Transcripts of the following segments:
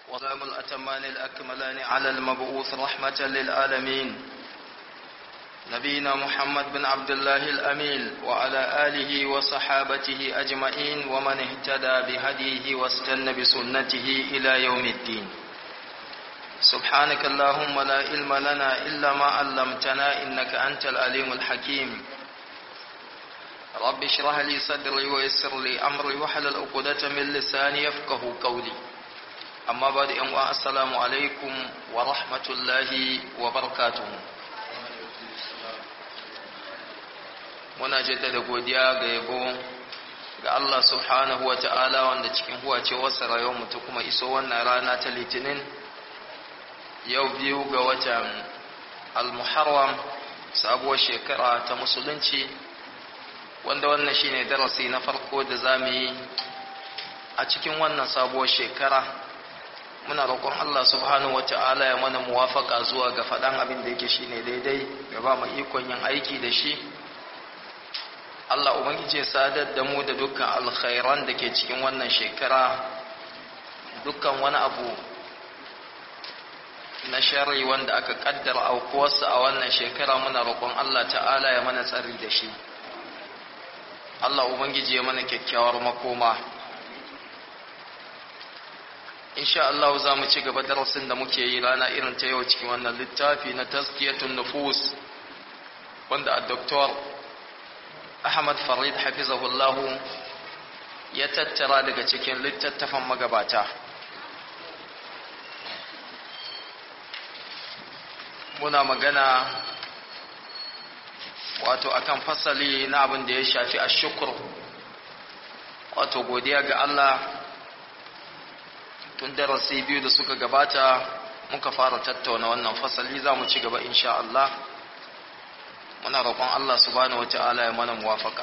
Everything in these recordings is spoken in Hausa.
وسلام الأتمان الأكملان على المبعوث رحمة للعالمين نبينا محمد بن عبد الله الأمين وعلى آله وصحابته أجمعين ومن اهتدى بهديه واستنى بسنته إلى يوم الدين سبحانك اللهم لا علم لنا إلا ما علمتنا إنك أنت العليم الحكيم رب اشرح لي صدري ويسر لي أمري وحلل عقدة من لساني يفقه قولي amma ba da yan'uwa assalamu alaikum wa rahmatullahi wa barakatuhu muna jaddada godiya ga yabo ga Allah subhanahu wa ta'ala wanda cikin huwace wasu rayuwar ta kuma iso wannan rana ta litinin yau biyu ga watan al-muharram sabuwar shekara ta musulunci wanda wannan shine darasi na farko da zamu yi a cikin wannan sabuwar shekara muna roƙon Allah subhanahu wata'ala ya mana muwafaka zuwa ga faɗan abin da yake shine daidai ya ba mu ikon yin aiki da shi Allah ubangiji ya sadar da mu da dukkan alkhairan da ke cikin wannan shekara dukkan wani abu na sharri wanda aka kaddara aukuwarsa a wannan shekara muna roƙon Allah ta'ala ya mana tsari da shi Allah ubangiji ya mana kyakkyawar makoma insha Allah za mu ci gaba darasin da muke yi rana irin ta yau cikin wannan littafi na tazkiyatun nufus wanda a doktor Ahmad Farid hafizahullah ya tattara daga cikin littattafan magabata muna magana wato akan fasali na abin da ya shafi ashukr wato godiya ga Allah tun darasi biyu da suka gabata muka fara tattauna wannan fasali za mu ci gaba insha Allah muna roƙon Allah subhanahu wata'ala ya mana muwafaka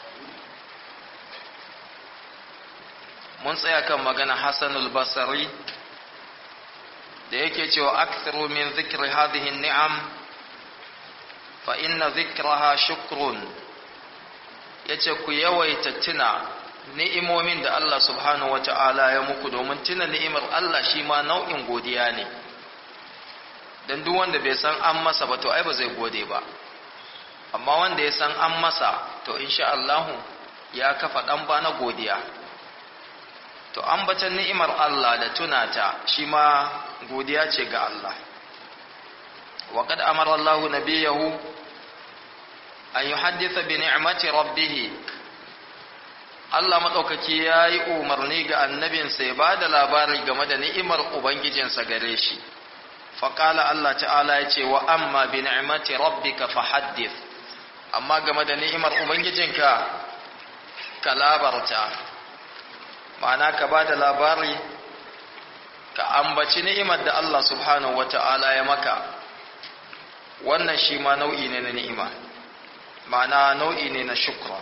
mun tsaya kan magana Hassanul Basri da yake cewa aktharu min dhikri hadhihi ni'am fa inna dhikraha shukrun yace ku yawaita tuna ni'imomin da Allah subhanahu wa ta'ala ya muku domin tuna ni'imar Allah shi ma nau'in godiya ne don duk wanda bai san an masa ba to ai ba zai gode ba amma wanda ya san an masa to insha Allah ya kafa dan ba na godiya to ambatan ni'imar Allah da tunata shi ma godiya ce ga Allah wa qad amara Allah nabiyahu an yuhaddisa bi ni'mati rabbih Allah maɗaukaki ya yi umarni ga annabinsa ya ba da labari game da ni'imar Ubangijinsa gare shi. Faƙala Allah ta'ala ya ce wa amma bi ni'imati rabbika fa haddith amma game da ni'imar Ubangijinka ka labarta, ma'ana ka ba da labari ka ambaci ni'imar da Allah subhanahu wa ta'ala ya maka, wannan shi ma nau'i ne na ni'ima, ma'ana nau'i ne na shukra.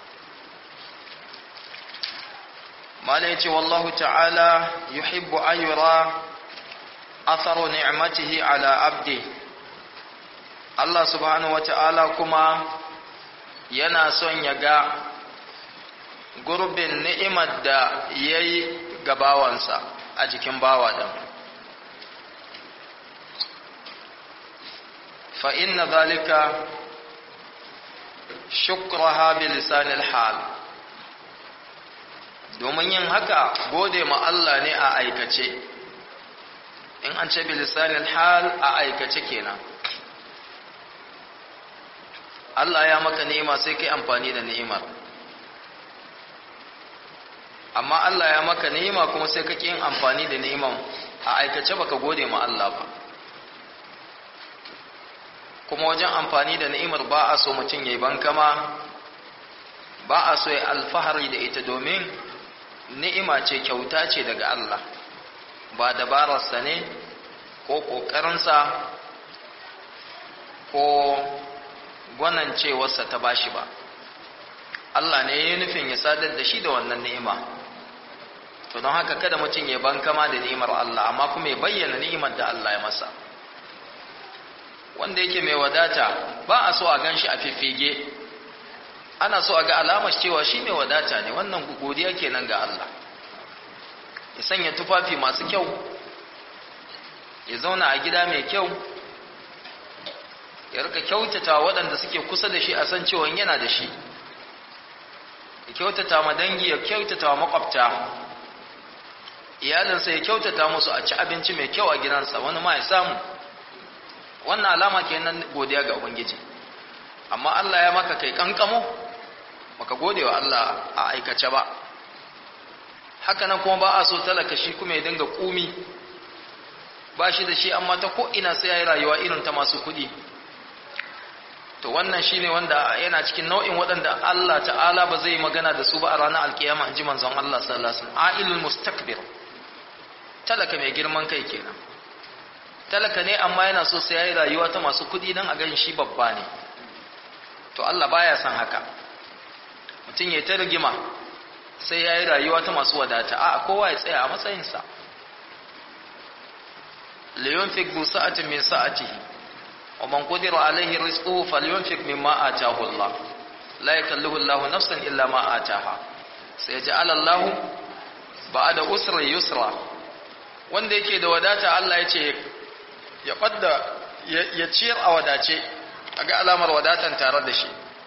malai ce wallahu ta'ala yuhibbu an yura atharu ni'matihi ala abdi Allah subhanahu wata'ala kuma yana son ya ga gurbin ni'imar da yayi gabawansa a jikin bawa din fa inna dhalika shukraha bi lisanil hal domin yin haka gode ma Allah ne a aikace in an ce bilisanil hal a aikace kenan Allah ya maka ni'ima sai kai amfani da ni'imar amma Allah ya maka ni'ima kuma sai kake yin amfani da ni'iman a aikace baka gode ma Allah ba kuma wajen amfani da ni'imar ba a so mutum yayi bankama ba a so ya alfahari da ita domin ni'ima ce kyauta ce daga Allah ba dabararsa ne ko ƙoƙarinsa ko gwanancewarsa ta bashi ba Allah ne ya nufin ya sadar da shi da wannan ni'ima to don haka kada mutum ya bankama da ni'imar Allah amma kuma ya bayyana ni'imar da Allah ya masa wanda yake mai wadata ba a so a gan shi a fiffige ana so a ga alamar cewa shi mai wadata ne wannan godiya kenan ga Allah ya sanya tufafi masu kyau ya zauna a gida mai kyau ya rika kyautata waɗanda suke kusa da shi a san cewa yana da shi ya kyautata ma dangi ya kyautata wa makwabta iyalinsa ya kyautata musu a ci abinci mai kyau a gidansa wani ma ya samu wannan alama kenan godiya ga ubangiji amma Allah ya maka kai kankamo baka gode wa Allah a aikace ba haka nan kuma ba a so talaka shi kuma ya dinga kumi ba shi da shi amma ta ko ina sai yayi rayuwa irin ta masu kuɗi to wannan shine wanda yana cikin nau'in waɗanda Allah ta'ala ba zai magana da su ba a ranar alkiyama in ji manzon Allah sallallahu alaihi wasallam ailul mustakbir talaka mai girman kai kenan talaka ne amma yana so sai yayi rayuwa ta masu kuɗi dan a gan shi babba ne to Allah baya son haka mutum ya ta rigima sai yayi rayuwa ta masu wadata a kowa ya tsaya a matsayinsa liyunfik du sa'atin min sa'atihi ومن قدر عليه رزقه فلينفق مما آتاه الله لا يكلف الله نفسا إلا ما آتاها سيجعل الله بعد أسر يسرا wanda yake da wadata Allah ya ce ya fadda ya ciyar a wadace a ga alamar wadatan tare da shi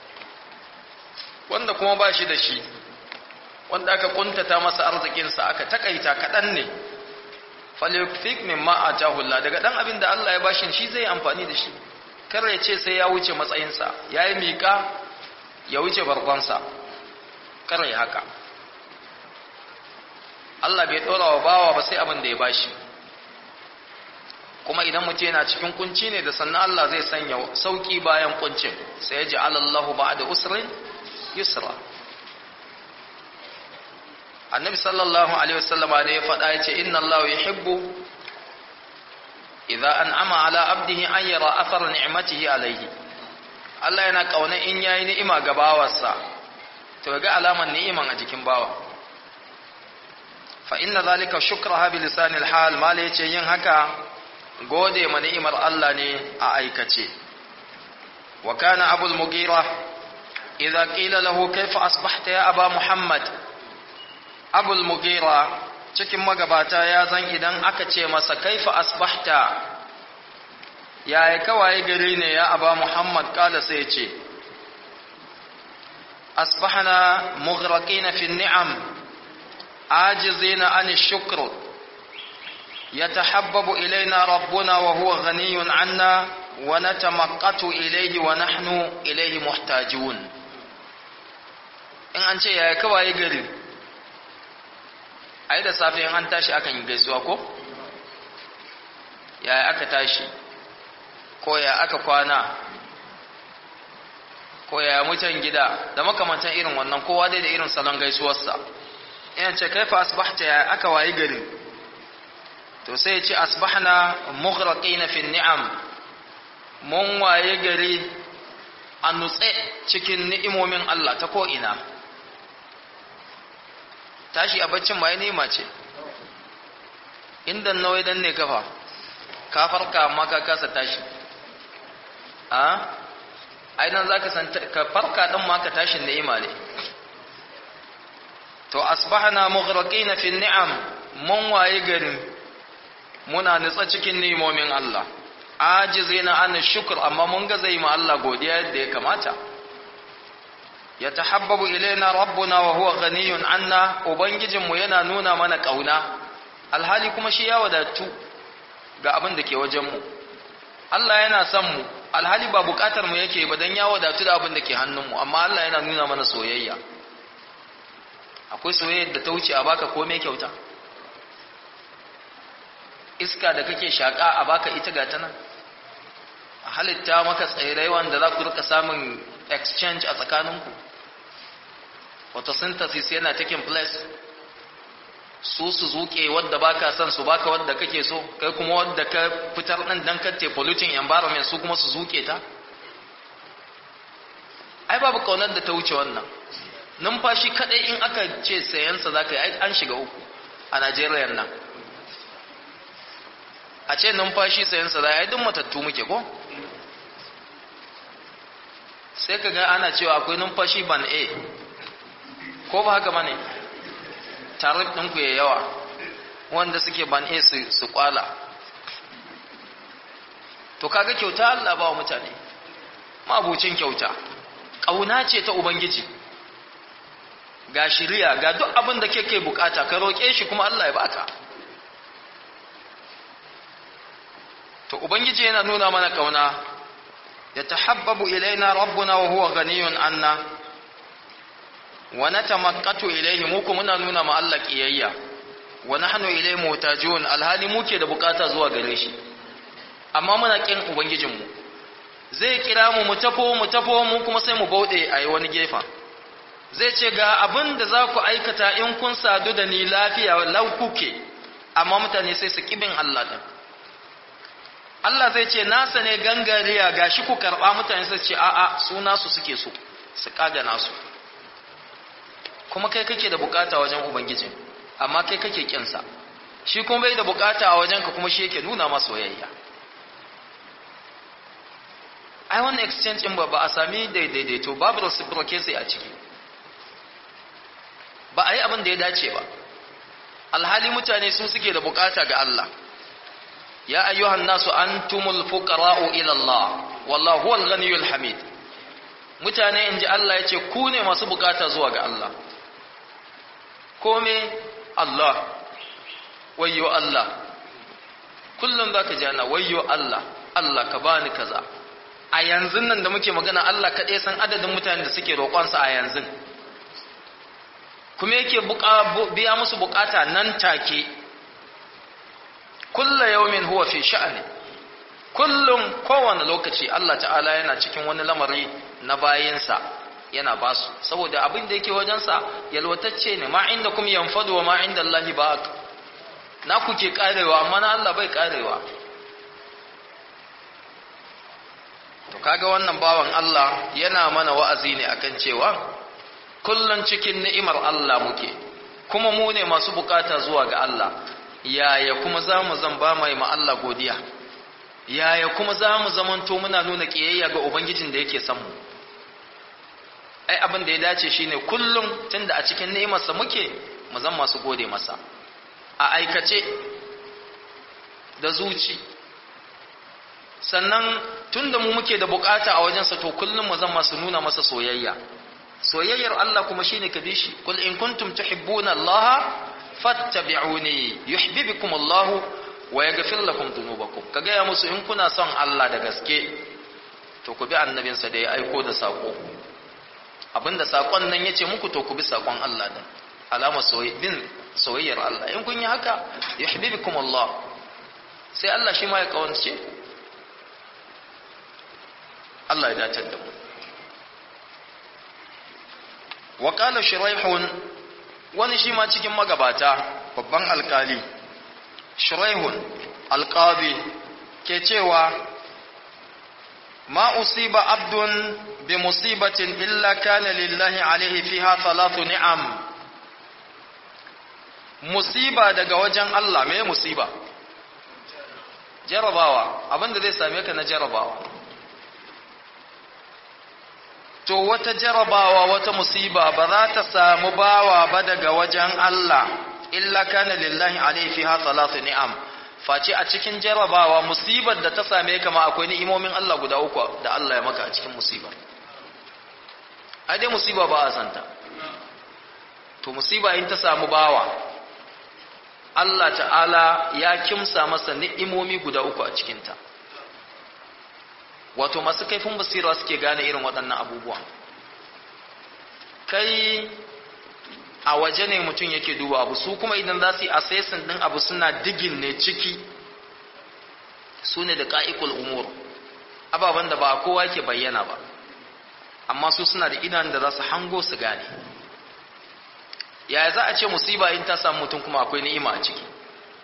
wanda kuma ba shi da shi wanda aka kuntata masa arzikinsa aka takaita kaɗan ne falyukfik mimma atahu Allah daga dan abin da Allah ya bashin shi zai amfani da shi kar ya ce sai ya wuce matsayinsa yayi mika ya wuce barbansa kar ya haka Allah bai dora wa bawa ba sai abin da ya bashi kuma idan mutum yana cikin kunci ne da sannan Allah zai sanya sauki bayan kuncin sai ya ji Allahu ba'da usrin yusra annabi sallallahu alaihi wasallama ne ya faɗa ya ce inna Allah yuhibbu idza an'ama ala abdihi an yara athara ni'matihi alaihi Allah yana kauna in yayi ni'ima ga bawarsa to ga alaman ni'iman a jikin bawa fa inna zalika shukraha bi lisanil hal mala yace yin haka gode ma ni'imar Allah ne a aikace wa kana abul mugira idza qila lahu kayfa asbahta ya aba muhammad abul mugira cikin magabata ya zan idan aka ce masa kaifa asbahta yaya kawai gari ne ya aba muhammad kala sai ce asbahna mughraqina fi ni'am ajizina an shukr يتحبب إلينا ربنا وهو غني عنا ونتمقت إليه ونحن إليه محتاجون in an ce yaya kawai gari ai da safe an tashi akan yi gaisuwa ko yaya aka tashi ko ya aka kwana ko ya mutan gida da makamantan irin wannan kowa dai da irin salon gaisuwarsa ina ce kaifa asbahta ya aka wayi gari to sai ya ce asbahna mughraqina fi ni'am mun waye gari a nutse cikin ni'imomin Allah ta ko ina tashi a baccin ma ya nema ce inda nawai dan ne kafa ka farka amma ka kasa tashi a ainihin za ka san ka farka ɗin ma ka tashi ni'ima ne to asbahana mughraqina fi ni'am mun waye garin muna nutsa cikin ni'imomin Allah ajizina an shukr amma mun ga zai ma Allah godiya yadda ya kamata yatahabbabu ilaina rabbuna wa huwa ghaniyun anna ubangijinmu yana nuna mana kauna alhali kuma shi ya wadatu ga abin da ke wajen mu Allah yana son mu alhali ba bukatar mu yake ba dan ya wadatu da abin da ke hannun mu amma Allah yana nuna mana soyayya akwai soyayya da ta wuce a baka komai kyauta iska da kake shaka a baka ita ga ta nan a halitta maka tsirrai wanda za ku rika samun exchange a tsakaninku photosynthesis yana taking place su su zuke wadda baka son su baka wadda kake so kai kuma wadda ka fitar din dan katte polluting environment su kuma su zuke ta ai babu kaunar da ta wuce wannan numfashi kadai in aka ce sayansa zaka yi an shiga uku a Najeriya nan a ce numfashi sayansa za a yi duk matattu muke ko sai ka ga ana cewa akwai numfashi ban a ko ba haka bane tarif ɗinku ya yawa wanda suke ban a su kwala to kaga kyauta Allah ba wa mutane mabucin kyauta ƙauna ce ta ubangiji ga shiriya ga duk abin da kake bukata ka roƙe shi kuma Allah ya baka to ubangiji yana nuna mana ƙauna ya tahabbabu ilaina rabbuna wa huwa ghaniyun anna wa natamaqqatu ilayhi mu kuma muna nuna ma Allah kiyayya wa nahnu ilayhi mutajun alhali muke da bukata zuwa gare shi amma muna kin ubangijinmu zai kira mu mu tafo mu tafo mu kuma sai mu bauɗe a yi wani gefa zai ce ga abin da za ku aikata in kun sadu da ni lafiya lau kuke amma mutane sai su kibin Allah ɗin Allah zai ce nasa ne gangariya ga shi ku karɓa mutane sai ce a'a su nasu suke so su ƙaga nasu kuma kai kake da bukata wajen ubangiji amma kai kake kinsa shi kuma bai da bukata a wajenka kuma shi yake nuna masa soyayya ai wannan exchange din ba ba a sami daidaito babu reciprocity a ciki ba a yi abin da ya dace ba alhali mutane su suke da bukata ga Allah ya ayyuhan nasu antumul fuqara'u ila Allah wallahu huwal ghaniyyul hamid mutane inji Allah yace ku ne masu bukata zuwa ga Allah kome Allah wayyo Allah kullum zaka ji ana wayyo Allah Allah ka bani kaza a yanzu nan da muke magana Allah kaɗai san adadin mutanen da suke roƙonsa a yanzu kuma yake biya musu bukata nan take kulla yaumin huwa fi sha'ani kullum kowane lokaci Allah ta'ala yana cikin wani lamari na bayinsa yana basu saboda abin da yake wajensa yalwatacce ne ma inda kuma yanfadu wa ma inda Allah ba na kuke karewa amma na Allah bai karewa to kaga wannan bawan Allah yana mana wa'azi ne akan cewa kullun cikin ni'imar Allah muke kuma mu ne masu bukata zuwa ga Allah yaya kuma zamu zan ba mai ma Allah godiya yaya kuma zamu zamanto muna nuna kiyayya ga ubangijin da yake san mu ai abin da ya dace shine kullum tunda a cikin ni'imarsa muke mu zan masu gode masa a aikace da zuci sannan tunda mu muke da bukata a wajensa to kullum mu zan masu nuna masa soyayya soyayyar Allah kuma shine ka bi shi kul in kuntum tuhibbuna Allah fattabi'uni yuhibbukum Allah wa yaghfir lakum dhunubakum kaga ya musu in kuna son Allah da gaske to ku bi annabinsa da ya aiko da sako abinda sakon nan yace muku to ku bi sakon Allah din alama bin soyayyar Allah in kun yi haka yuhibbukum Allah sai Allah shi ma ya kawance Allah ya dace da mu wa qala shuraihun wani shi ma cikin magabata babban alkali shuraihun alqabi ke cewa ma usiba abdun bi musibatin illa kana lillahi alaihi fiha thalathu ni'am musiba daga wajen Allah me musiba jarabawa abinda zai same ka na jarabawa to wata jarabawa wata musiba ba za ta samu bawa ba daga wajen Allah illa kana lillahi alaihi fiha salatu ni'am face a cikin jarabawa musibar da ta same ka ma akwai ni'imomin Allah guda uku da Allah ya maka a cikin musiba ai dai musiba ba a santa to musiba in ta samu bawa Allah ta'ala ya kimsa masa ni'imomi guda uku a cikinta wato masu kaifin basira suke gane irin waɗannan abubuwa kai a waje ne mutum yake duba abu su kuma idan za su yi assessing ɗin abu suna digin ne ciki su ne da ƙa'ikul umur ababen da ba kowa ke bayyana ba amma su suna da idan da za su hango su gane yaya za a ce musiba in ta samu mutum kuma akwai ni'ima a ciki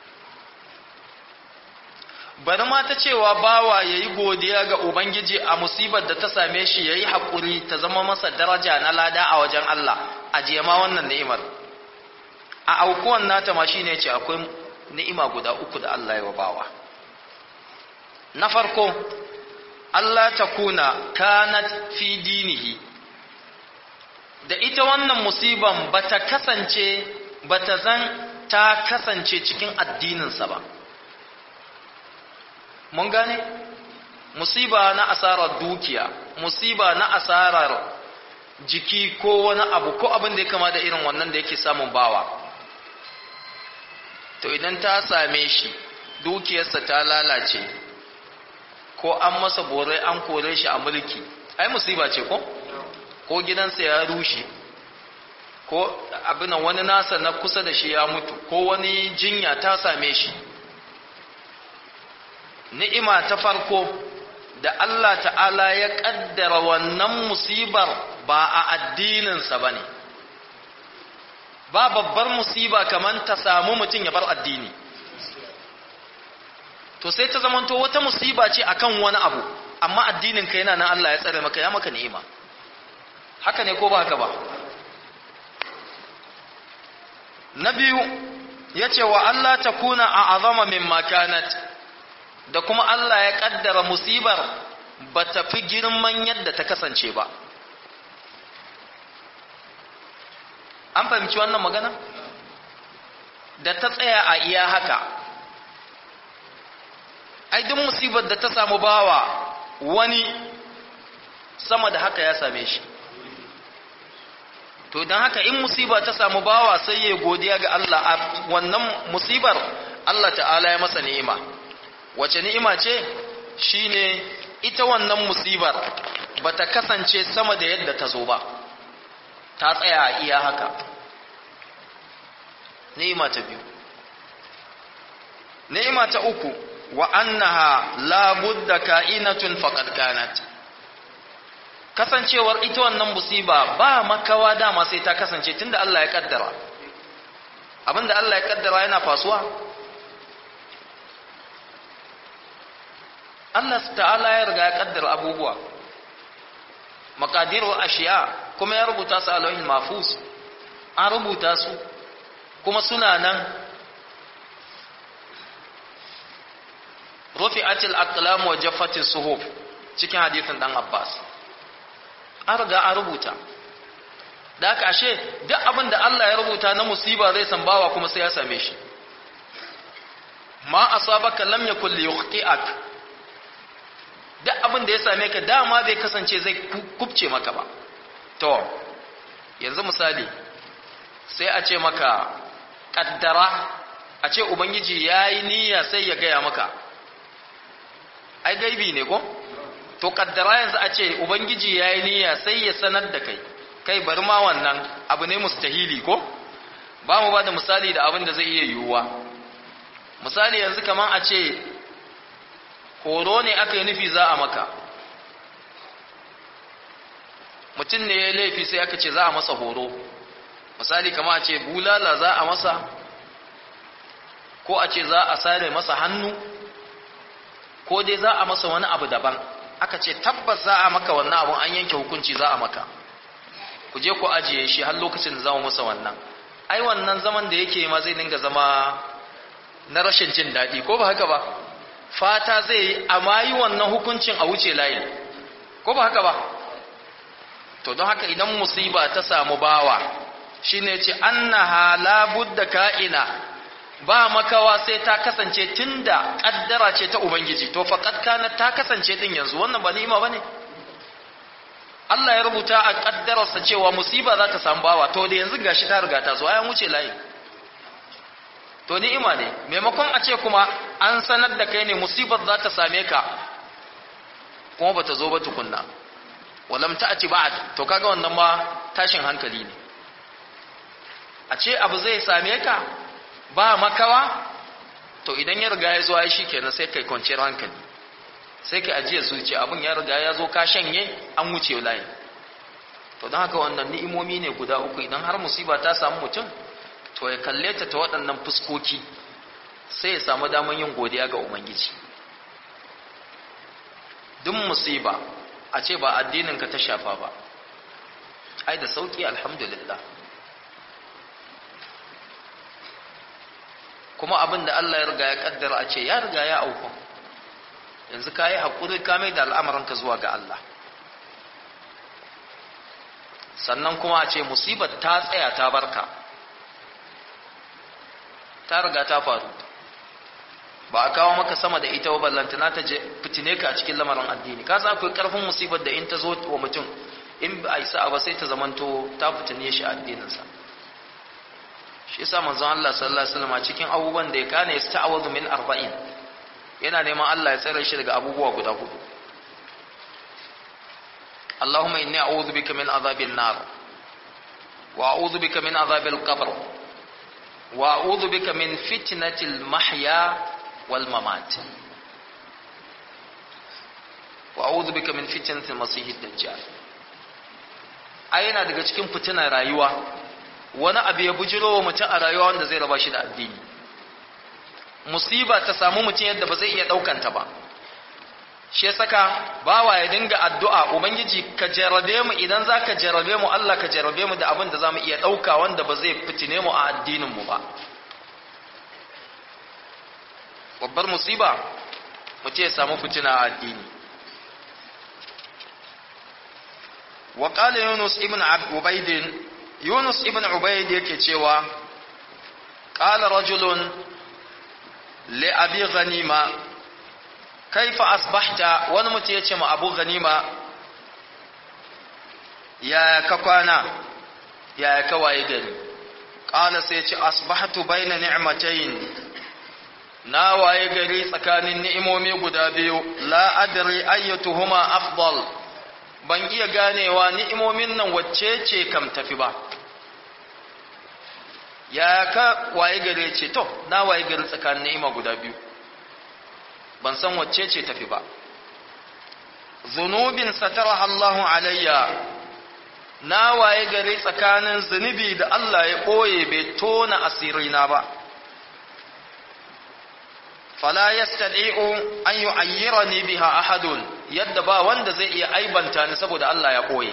bari ma ta cewa bawa ya yi godiya ga ubangiji a musibar da ta same shi ya yi haƙuri ta zama masa daraja na lada a wajen Allah a ma wannan ni'imar a aukuwan nata ma shi ne ce akwai ni'ima guda uku da Allah ya wa bawa na farko Allah ta kuna kanat fi dinihi da ita wannan musiban bata kasance bata zan ta kasance cikin addininsa ba mun gane musiba na asarar dukiya musiba na asarar jiki ko wani abu ko abin da ya kama da irin wannan da yake samun bawa to idan ta same shi dukiyarsa ta lalace ko an masa bore an kore shi a mulki ai musiba ce ko ko gidansa ya rushe ko abin wani nasa na kusa da shi ya mutu ko wani jinya ta same shi ni'ima ta farko da Allah ta'ala ya kaddara wannan musibar ba a addininsa ba ne ba babbar musiba kamar ta samu mutum ya bar addini to sai ta zamanto wata musiba ce akan wani abu amma addinin ka yana nan Allah ya tsare maka ya maka ni'ima haka ne ko ba haka ba na biyu ya ce wa Allah ta kuna a azama min makanat da kuma Allah ya kaddara musibar ba ta fi girman yadda ta kasance ba an fahimci wannan magana da ta tsaya a iya haka ai duk musibar da ta samu bawa wani sama da haka ya same shi to don haka in musiba ta samu bawa sai ya godiya ga Allah a wannan musibar Allah ta'ala ya masa ni'ima wace ni'ima ce shine ita wannan musibar bata kasance sama da yadda ta zo ba ta tsaya a iya haka ni'ima ta biyu ni'ima ta uku wa annaha la budda ka'inatun faqad kanat kasancewar ita wannan musiba ba makawa dama sai ta kasance tunda Allah ya kaddara abinda Allah ya kaddara yana fasuwa Allah ta'ala ya riga ya kaddara abubuwa maqadiru ashiya kuma ya rubuta su a lauhin mahfuz an rubuta su kuma suna nan rufi'atil aqlam wa jaffatis suhuf cikin hadisin dan Abbas an riga an rubuta da haka ashe duk abin da Allah ya rubuta na musiba zai san bawa kuma sai ya same shi ma asabaka lam yakul liyukhti'ak duk abin da ya same ka dama bai kasance zai kubce maka ba to yanzu misali sai a ce maka kaddara a ce ubangiji yayi niyya sai ya gaya maka ai gaibi ne ko to kaddara yanzu a ce ubangiji ya yi niyya sai ya sanar da kai kai bari ma wannan abu ne mustahili ko ba mu ba da misali da abin da zai iya yiwuwa misali yanzu kamar a ce horo ne aka yi nufi za a maka mutum ne ya laifi sai aka ce za a masa horo misali kamar a ce bulala za a masa ko a ce za a sare masa hannu ko dai za a masa wani abu daban aka ce tabbas za a maka wannan abun an yanke hukunci za a maka ku je ku ajiye shi har lokacin da za mu masa wannan ai wannan zaman da yake ma zai dinga zama na rashin jin daɗi ko ba haka ba fata zai yi amma yi wannan hukuncin a wuce layin ko ba haka ba to don haka idan musiba ta samu bawa shine ce annaha la budda ka'ina ba makawa sai ta kasance tunda kaddara ce ta ubangiji to faqad kana ta kasance din yanzu wannan ba ni'ima bane Allah ya rubuta a kaddararsa cewa musiba za ta samu bawa to da yanzu gashi ta riga ta zo ayan wuce layi to ni'ima ne maimakon a ce kuma an sanar da kai ne musibar za ta same ka kuma bata zo ba tukunna walam ta'ti ba'd to kaga wannan ma tashin hankali ne a ce abu zai same ka ba makawa to idan ya riga ya zo ai shikenan sai kai kwanciyar hankali sai kai ajiye zuciya abin ya riga ya zo ka shanye an wuce layi to don haka wannan ni'imomi ne guda uku idan har musiba ta samu mutum to ya kalle ta ta waɗannan fuskoki sai ya samu daman yin godiya ga ubangiji duk musiba a ce ba addininka ta shafa ba ai da sauki alhamdulillah kuma abin da Allah ya riga ya kaddara a ce ya riga ya auku yanzu ka yi haƙuri ka mai da al'amuranka zuwa ga Allah sannan kuma a ce musibar ta tsaya ta barka ta riga ta faru ba a kawo maka sama da ita ballantana ta fitine ka a cikin lamarin addini ka sa akwai karfin musibar da in ta zo wa mutum in ba a isa ba sai ta zamanto ta fitine shi a addininsa shi yasa manzon Allah sallallahu alaihi wasallam cikin abubuwan da ya kana yasta'awadu min arba'in yana neman Allah ya tsare shi daga abubuwa guda hudu Allahumma inni a'udhu bika min adhabil nar wa a'udhu bika min adhabil qabr wa a'udhu bika min fitnatil mahya wal mamat wa a'udhu bika min fitnatil masiihid dajjal ai yana daga cikin fitinar rayuwa wani abu ya bujiro wa mutum a rayuwa wanda zai raba shi da addini musiba ta samu mutum yadda ba zai iya ɗaukanta ba shi ya saka bawa ya dinga addu'a ubangiji ka jarabe mu idan za ka jarabe mu Allah ka jarabe mu da abin da za mu iya ɗauka wanda ba zai fitine mu a addininmu ba babbar musiba mutum ya samu fitina a addini وقال يونس ابن عبيد Yunus ibn Ubayd yake cewa qala rajulun li abi ghanima kaifa asbahta wani mutum yace ma abu ghanima ya ka kwana ya ka waye gari qala sai yace asbahtu baina ni'matayn na waye gari tsakanin ni'imomi guda biyu la adri ayyatuhuma afdal ban iya ganewa ni'imomin nan wacce ce kam tafi ba ya ka waye gare ce to na waye gari tsakanin ni'ima guda biyu ban san wacce ce tafi ba zunubin sataraha Allahu alayya na waye gari tsakanin zunubi da Allah ya ɓoye bai tona asirina ba fala yastadi'u an yu'ayyirani biha ahadun yadda ba wanda zai iya aibanta ni saboda Allah ya ɓoye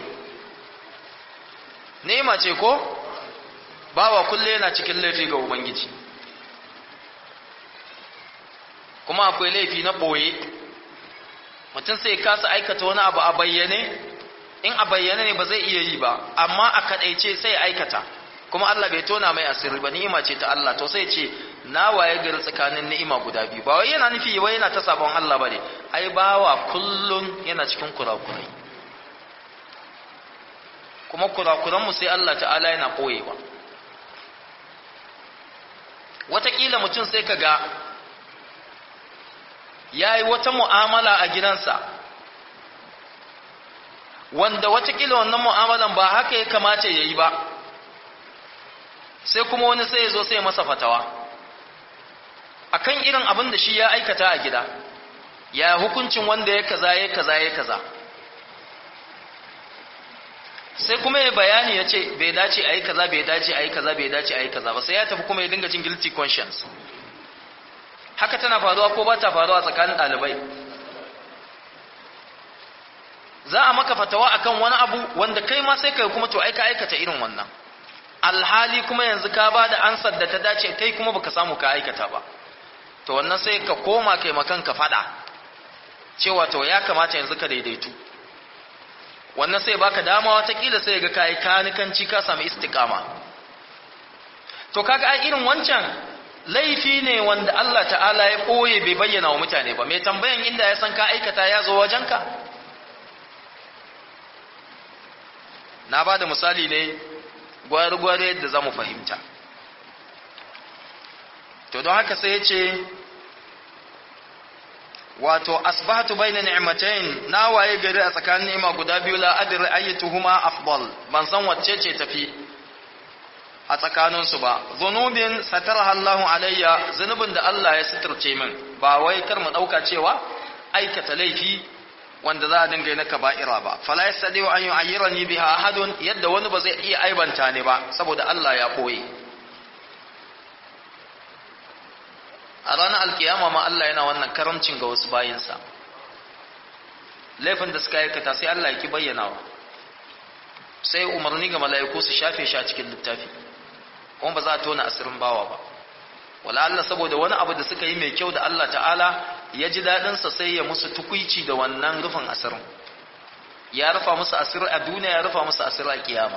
ni'ima ce ko bawa kulle yana cikin laifi ga ubangiji kuma akwai laifi na ɓoye mutum sai kasa aikata wani abu a bayyane in a bayyane ne ba zai iya yi ba amma a kaɗaice sai aikata kuma Allah bai tona mai asiri ba ni'ima ce ta Allah to sai ce na waye gari tsakanin ni'ima guda biyu ba wai yana nufi wai yana ta sabon Allah bane ai bawa kullun yana cikin kurakurai kuma kurakuran mu sai Allah ta'ala yana koyewa wataƙila mutum sai ka ga ya yi wata mu'amala a gidansa wanda watakila wannan mu'amalan ba haka ya kamata ya yi ba sai kuma wani sai ya zo sai masa fatawa akan irin abin da shi ya aikata a gida ya hukuncin wanda ya kaza ya kaza ya kaza sai kuma ya bayani ya ce bai dace a yi kaza bai dace a yi kaza bai dace a yi kaza ba sai ya tafi kuma ya dinga jin guilty conscience haka tana faruwa ko ba ta faruwa tsakanin ɗalibai za a maka fatawa akan wani abu wanda kai ma sai kai kuma to aika aikata irin wannan alhali kuma yanzu ka ba da ansar da ta dace kai kuma baka samu ka aikata ba to wannan sai ka koma kai makan ka fada cewa to ya kamata yanzu ka daidaitu wannan sai baka dama watakila sai ga kai kanikanci ka samu istiqama to kaga ai irin wancan laifi ne wanda Allah ta'ala ya ɓoye bai bayyana wa mutane ba mai tambayan inda ya san ka aikata ya zo wajenka na ba da misali ne gwari-gwari yadda za mu fahimta to don haka sai ya ce wato asbahatu bayna ni'matayn na waye gari a tsakanin ni'ima guda biyu la adri ayyatuhuma afdal ban san wacce ce tafi a tsakaninsu ba zunubin sataraha Allahu alayya zunubin da Allah ya suturce min ba wai kar mu dauka cewa aikata laifi wanda za a dinga yi na kaba'ira ba fala yastadiu an yu'ayyirani biha ahadun yadda wani ba zai iya aibanta ni ba saboda Allah ya koyi a ranar alkiyama ma Allah yana wannan karamcin ga wasu bayinsa laifin da suka aikata sai Allah ya ki bayyanawa sai umarni ga mala'iku su shafe shi a cikin littafi kuma ba za a tona asirin bawa ba wala Allah saboda wani abu da suka yi mai kyau da Allah ta'ala ya ji daɗinsa sai ya musu tukuici da wannan rufin asirin ya rufa musu asiri a duniya ya rufa musu asiri a kiyama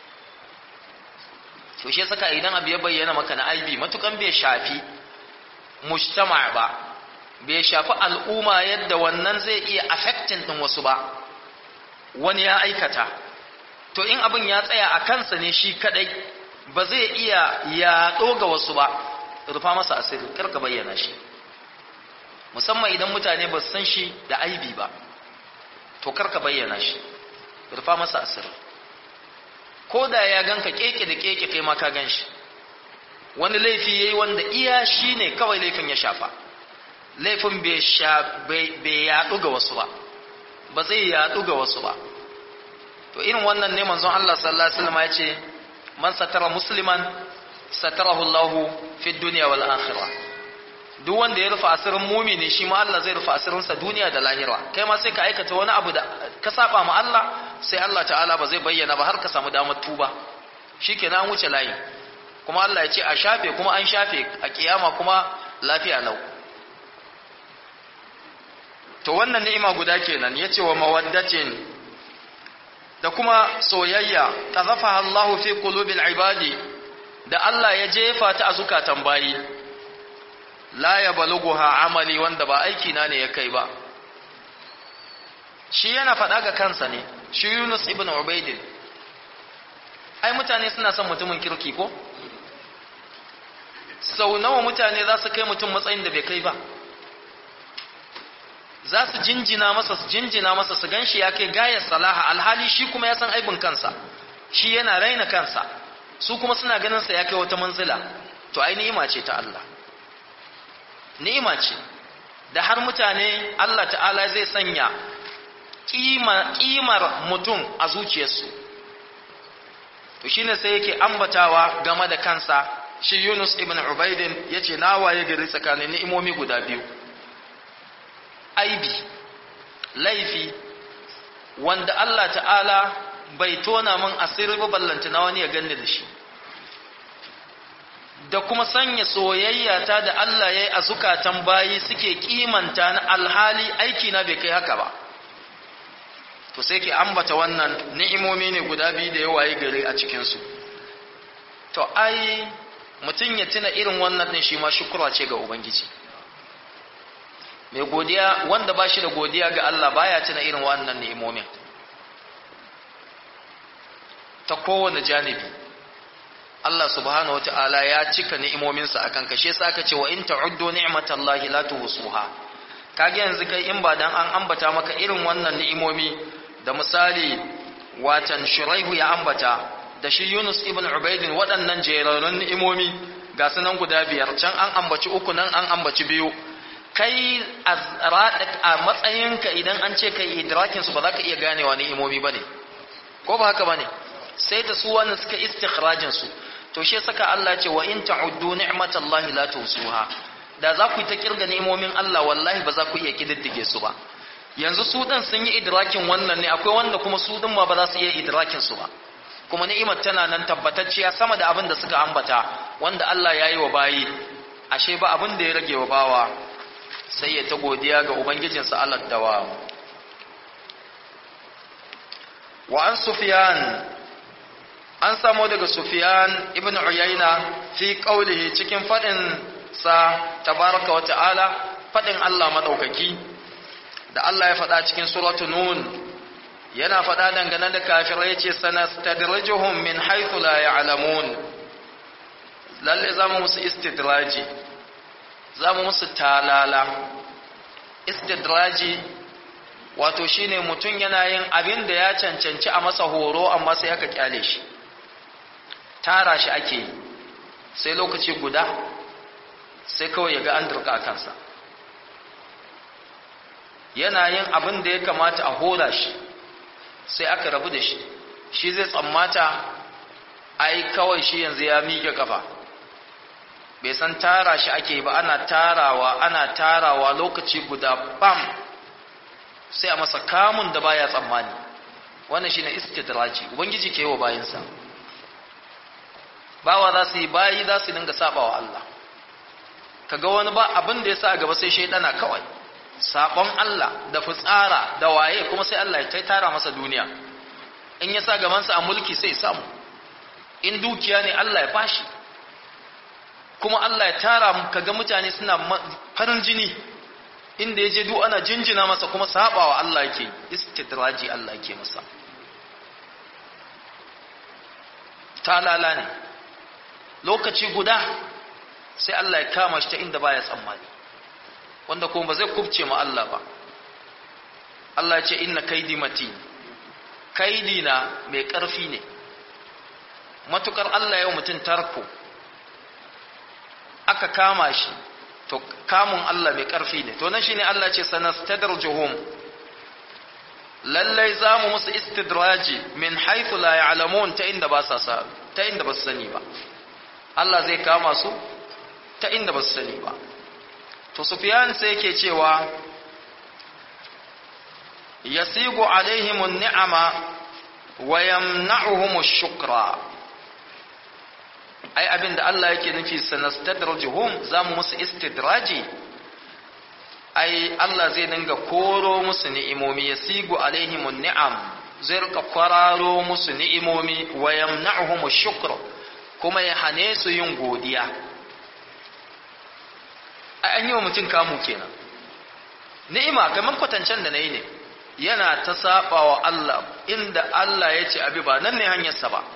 to shi saka idan abu ya bayyana maka na aibi matukan bai shafi mujtama ba bai shafi al'umma yadda wannan zai iya affecting din wasu ba wani ya aikata to in abin ya tsaya a kansa ne shi kadai ba zai iya yaɗo ga wasu ba rufa masa asiri karka bayyana shi musamman idan mutane ba su san shi da aibi ba to karka bayyana shi rufa masa asiri ko da ya ganka keke da keke kai ma ka gan shi wani laifi yayi wanda iya shi ne kawai laifin ya shafa laifin bai yaɗu ga wasu ba ba zai yaɗu ga wasu ba to irin wannan ne manzon Allah sallallahu alaihi wasallam ya ce man satara musliman satarahu Allah fi dunya wal akhirah duk wanda ya rufe asirin mumini shi ma Allah zai rufe asirin sa duniya da lahira kai ma sai ka aikata wani abu da ka saba ma Allah sai Allah ta'ala ba zai bayyana ba har ka samu damar tuba shikenan an wuce layi kuma Allah ya ce a shafe kuma an shafe a kiyama kuma lafiya lau to wannan ni'ima guda kenan yace wa mawaddatin da kuma soyayya qazafaha Allahu fi qulubil ibadi da Allah ya jefa ta a zukatan bayi la yablughuha amali wanda ba aiki na ne ya kai ba shi yana faɗa ga kansa ne shi Yunus ibn Ubayd ai mutane suna son mutumin kirki ko sau nawa mutane za su kai mutum matsayin da bai kai ba za su jinjina masa su jinjina masa su ganshi ya kai gayar salaha alhali shi kuma ya san aibin kansa shi yana raina kansa su kuma suna ganin sa ya kai wata manzila to ai ni'ima ce ta Allah ni'ima ce da har mutane Allah ta'ala zai sanya kimar mutum a zuciyarsu to shine sai yake ambatawa game da kansa shi Yunus ibn Ubaidin yace na waye gari tsakanin ni'imomi guda biyu aibi laifi wanda Allah ta'ala bai tona min asiri ba ballanta na wani ya ganni da shi da kuma sanya soyayya ta da Allah ya yi a zukatan bayi suke kimanta na alhali aiki na bai kai haka ba to sai ke ambata wannan ni'imomi ne guda biyu da yawa yi gare a cikinsu to ai mutum ya tuna irin wannan din shi ma shukura ce ga ubangiji mai godiya wanda ba shi da godiya ga Allah baya tuna irin wannan ni'imomin ta kowane janibi Allah subhanahu wata'ala ya cika ni'imominsa akan kashe sa aka ce wa in ta'uddu ni'matallahi la tuhsuha kage yanzu kai in ba dan an ambata maka irin wannan ni'imomi da misali watan shuraihu ya ambata da shi Yunus ibn Ubaidin waɗannan jerarun ni'imomi ga sunan guda biyar can an ambaci uku nan an ambaci biyu kai a matsayinka idan an ce kai idrakin su ba za ka iya ganewa ni'imomi bane ko ba haka bane sai da su wannan suka istikhrajin su to shi saka Allah ce wa in ta'uddu ni'matallahi la tusuha da za ku yi ta kirga ni'imomin Allah wallahi ba za ku iya kididdige su ba yanzu su din sun yi idrakin wannan ne akwai wanda kuma su din ma ba za su iya idrakin su ba kuma ni'imar tana nan tabbatacciya sama da abin da suka ambata wanda Allah ya yi wa bayi ashe ba abin da ya rage wa bawa sai ya ta godiya ga ubangijinsa Allah dawa wa an sufyan an samo daga sufyan ibn uyayna fi qawlihi cikin fadin sa tabaraka wa ta'ala fadin Allah madaukaki da Allah ya fada cikin suratu nun yana fada dangane da kafirai yace sanastadrijuhum min haythu la ya'lamun lalle zamu musu istidraji zamu musu talala istidraji wato shine mutum yana yin abin da ya cancanci a masa horo amma sai aka kyale shi tara shi ake yi sai lokaci guda sai kawai ya ga an durka a kansa yana yin abin da ya kamata a hora shi sai aka rabu da shi shi zai tsammata ai kawai shi yanzu ya miƙe kafa bai san tara shi ake ba ana tarawa ana tarawa lokaci guda bam sai a masa kamun da baya tsammani wannan shine istidraji ubangiji ke yi wa bayinsa bawa za su yi bayi za su dinga saba wa Allah kaga wani ba abin da ya sa gaba sai shaidana kawai sabon Allah da fitsara da waye kuma sai Allah ya tara masa duniya in ya sa gabansa a mulki sai samu in dukiya ne Allah ya bashi kuma Allah ya tara mu kaga mutane suna farin jini inda ya je duk ana jinjina masa kuma sabawa Allah yake istidraji Allah yake masa talala ne lokaci guda sai Allah ya kama shi ta inda baya tsammani wanda kuma ba zai kubce ma Allah ba Allah ya ce inna kaidi matin kaidi na mai ƙarfi ne matukar Allah yau mutum tarko aka kama shi to kamun Allah mai ƙarfi ne to nan shine Allah ce sanastadrijuhum lallai zamu musu istidraji min haythu la ya'lamun ta inda ba sa sa ta inda ba su sani ba Allah zai kama su ta inda ba su sani ba to Sufyan sai yake cewa yasigu alaihim an-ni'ama wa yamna'uhum ash-shukra ai abinda Allah yake nufi sanastadrijuhum zamu musu istidraji ai Allah zai dinga koro musu ni'imomi yasigu alaihim an-ni'am zai rika kwararo musu ni'imomi wa yamna'uhum ash-shukra kuma ya hane su yin godiya ai an yi wa mutum kamu kenan ni'ima kamar kwatancen da nayi ne yana ta saba wa Allah inda Allah ya ce abi ba nan ne hanyarsa ba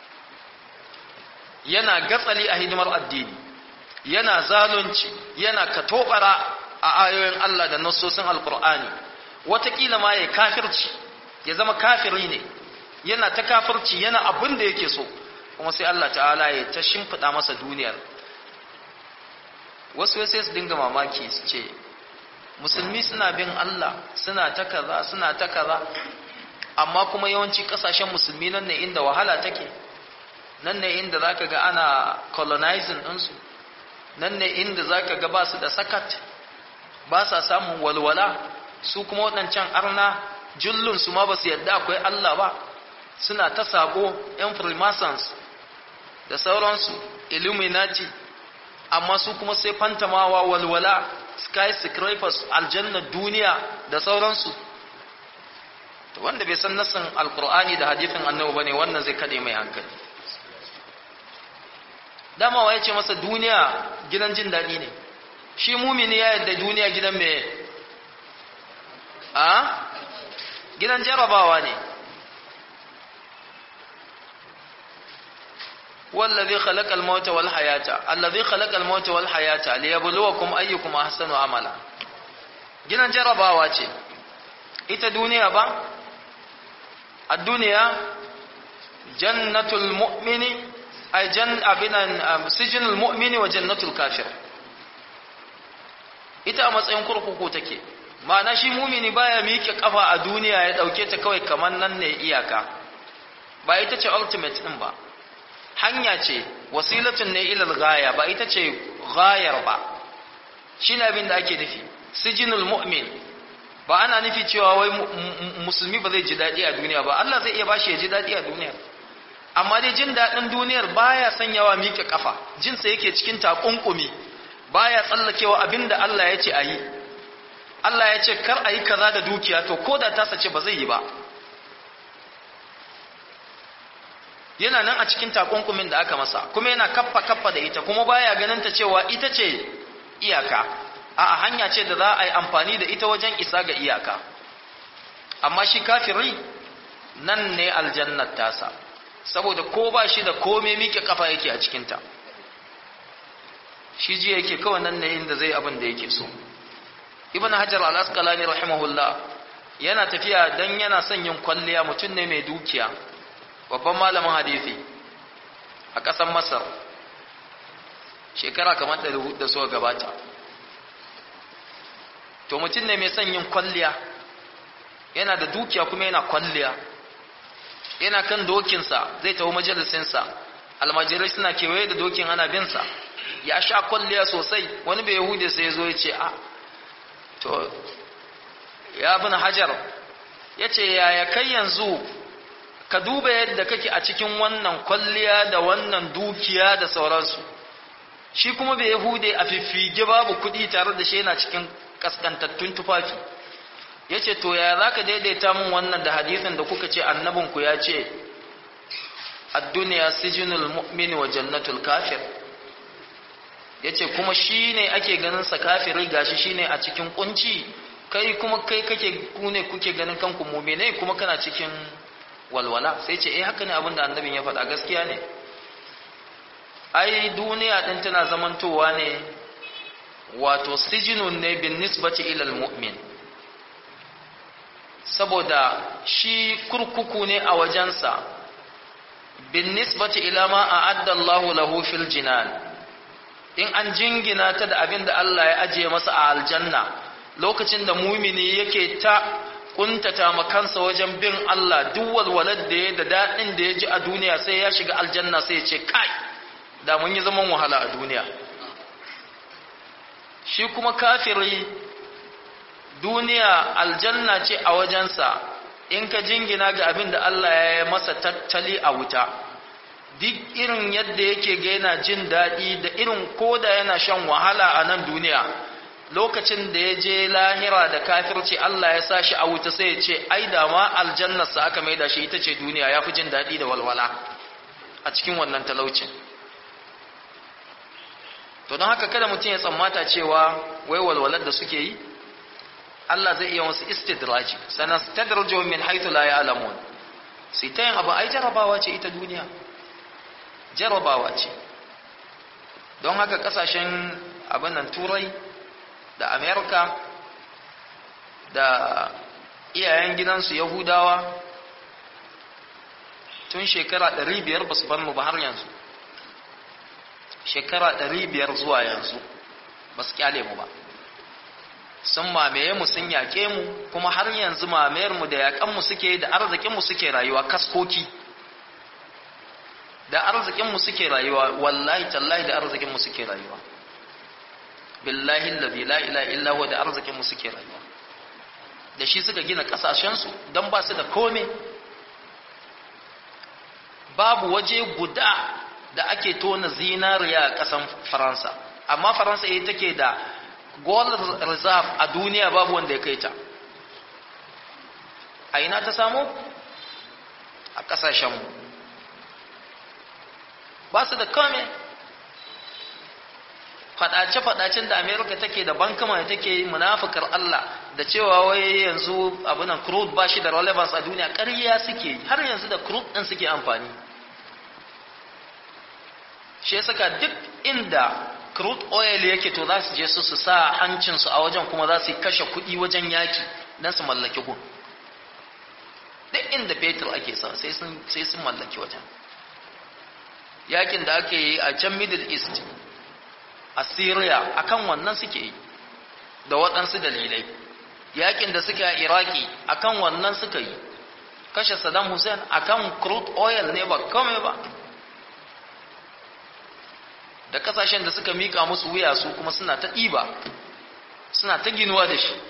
yana gatsali a hidimar addini yana zalunci yana katobara a ayoyin Allah da nassosin alkur'ani watakila ma ya kafirci ya zama kafiri ne yana ta kafirci yana abin da yake so kuma sai Allah ta'ala ya ta shimfiɗa masa duniyar wasu sai su dinga mamaki su ce musulmi suna bin Allah suna ta kaza suna ta kaza amma kuma yawanci kasashen musulmi nan ne inda wahala take nan ne inda zaka ga ana colonizing ɗinsu nan ne inda zaka ga ba su da sakat ba sa samun walwala su kuma waɗancan arna jullun su ma ba su yadda akwai Allah ba suna ta sabo yan freemasons da sauransu illuminati amma su kuma sai fantamawa walwala skyscrapers aljannar duniya da sauransu wanda bai san nassin alkur'ani da hadithin annabi bane wannan zai kade mai hankali dama waye ce masa duniya gidan jin daɗi ne shi mumini ya yadda duniya gidan me a gidan jarabawa ne والذي خلق الموت والحياة الذي خلق الموت والحياة ليبلوكم أيكم أحسن عملا gidan jarabawa ce ita duniya ba a duniya jannatul mu'mini ay jan abinan sijinul mu'mini wa jannatul kafir ita a matsayin kurkuku take ma'ana shi mumini baya miƙe kafa a duniya ya dauke ta kawai kamar nan ne iyaka ba ita ce ultimate din ba hanya ce wasilatun ne ilal gaya ba ita ce gayar ba shi ne abin da ake nufi sijinul mu'min ba ana nufi cewa wai musulmi ba zai ji daɗi a duniya ba Allah zai iya bashi ya ji daɗi a duniya amma dai jin daɗin duniyar baya sanyawa miƙe kafa jinsa yake cikin takunkumi baya tsallakewa abin da Allah ya ce a yi Allah ya ce kar a yi kaza da dukiya to ko da tasa ce ba zai yi ba yana nan a cikin takunkumin da aka masa kuma yana kaffa kaffa da ita kuma baya ganin ta cewa ita ce iyaka a hanya ce da za a yi amfani da ita wajen isa ga iyaka amma shi kafiri nan ne aljannat tasa saboda ko ba shi da kome miƙe kafa yake a cikinta shi ji yake kawai nan ne inda zai abin da yake so ibn hajar al-asqalani rahimahullah yana tafiya dan yana son yin kwalliya mutum ne mai dukiya babban malamin hadisi a ƙasar masar shekara kamar ɗari da suka gabata to mutum ne mai son yin kwalliya yana da dukiya kuma yana kwalliya yana kan dokinsa zai tafi majalisinsa almajirai suna kewaye da dokin ana binsa ya sha kwalliya sosai wani bai yahudi sai ya zo ya ce a to ya bin hajar ya ce yaya kai yanzu ka duba yadda kake a cikin wannan kwalliya da wannan dukiya da sauransu shi kuma bai yahude a fiffige babu kuɗi tare da shi yana cikin kaskantattun tufafi ya ce to ya za ka daidaita min wannan da hadisin da kuka ce annabinku ya ce a duniya sijinul mu'mini wa jannatul kafir yace kuma shine ake ganin sa kafiri gashi shine a cikin kunci kai kuma kai kake ku ne kuke ganin kanku mu'mine kuma kana cikin walwala sai ce eh haka ne abin da annabin ya faɗa gaskiya ne ai duniya din tana zamantowa ne wato sijinun ne bin nisbati ila almu'min saboda shi kurkuku ne a wajensa bin nisbati ila ma a'adda Allahu lahu fil jinan in an jingina ta da abin da Allah ya ajiye masa a aljanna lokacin da mumini yake ta kuntata makansa wajen bin Allah duk walwalar da ya da daɗin da ya ji a duniya sai ya shiga aljanna sai ya ce kai da mun yi zaman wahala a duniya shi kuma kafiri duniya aljanna ce a wajensa in ka jingina ga abin da Allah ya yi masa tattali a wuta duk irin yadda yake ga yana jin daɗi da irin koda yana shan wahala a nan duniya lokacin da ya je lahira da kafirci Allah ya sa shi a wuta sai ya ce ai da ma aljannarsa aka mai da shi ita ce duniya ya fi jin daɗi da walwala a cikin wannan talaucin to don haka kada mutum ya tsammata cewa wai walwalar da suke yi Allah zai iya wasu istidraji sanan stadrajuhum min haythu la ya'lamun sai ta yin abu ai jarabawa ce ita duniya jarabawa ce don haka kasashen abin nan turai da amerika da iyayen gidansu yahudawa tun shekara 500 ba su bar mu ba har yanzu shekara 500 zuwa yanzu ba su kyale mu ba sun mamaye mu sun yaƙe mu kuma har yanzu mamayar mu da yaƙan mu suke da arzikin mu suke rayuwa kaskoki da arzikin mu suke rayuwa wallahi tallahi da arzikin mu suke rayuwa billahi allazi la ilaha illa huwa da arzikin mu suke rayuwa da shi suka gina kasashen su dan ba su da kome babu waje guda da ake tona zinariya a kasan Faransa amma Faransa ita take da gold reserve a duniya babu wanda ya kai ta a ina ta samu a kasashenmu ba su da kome fadace-fadacen da amerika take da bankama da take yi munafukar allah da cewa wai yanzu abinan crude ba shi da relevance a duniya ƙarya suke har yanzu da crude ɗin suke amfani shi ya saka duk inda crude oil yake to za su je su su sa hancinsu a wajen kuma za su yi kashe kuɗi wajen yaki don su mallaki gun duk inda fetur ake sa sai sun mallaki wajen yakin da ake yi a can middle east a syria akan wannan suke yi da waɗansu dalilai yakin da suke a iraki akan wannan suka yi kashe saddam hussein akan crude oil ne ba kome ba da kasashen da suka mika musu wuya su kuma suna ta ɗiba suna ta ginuwa da shi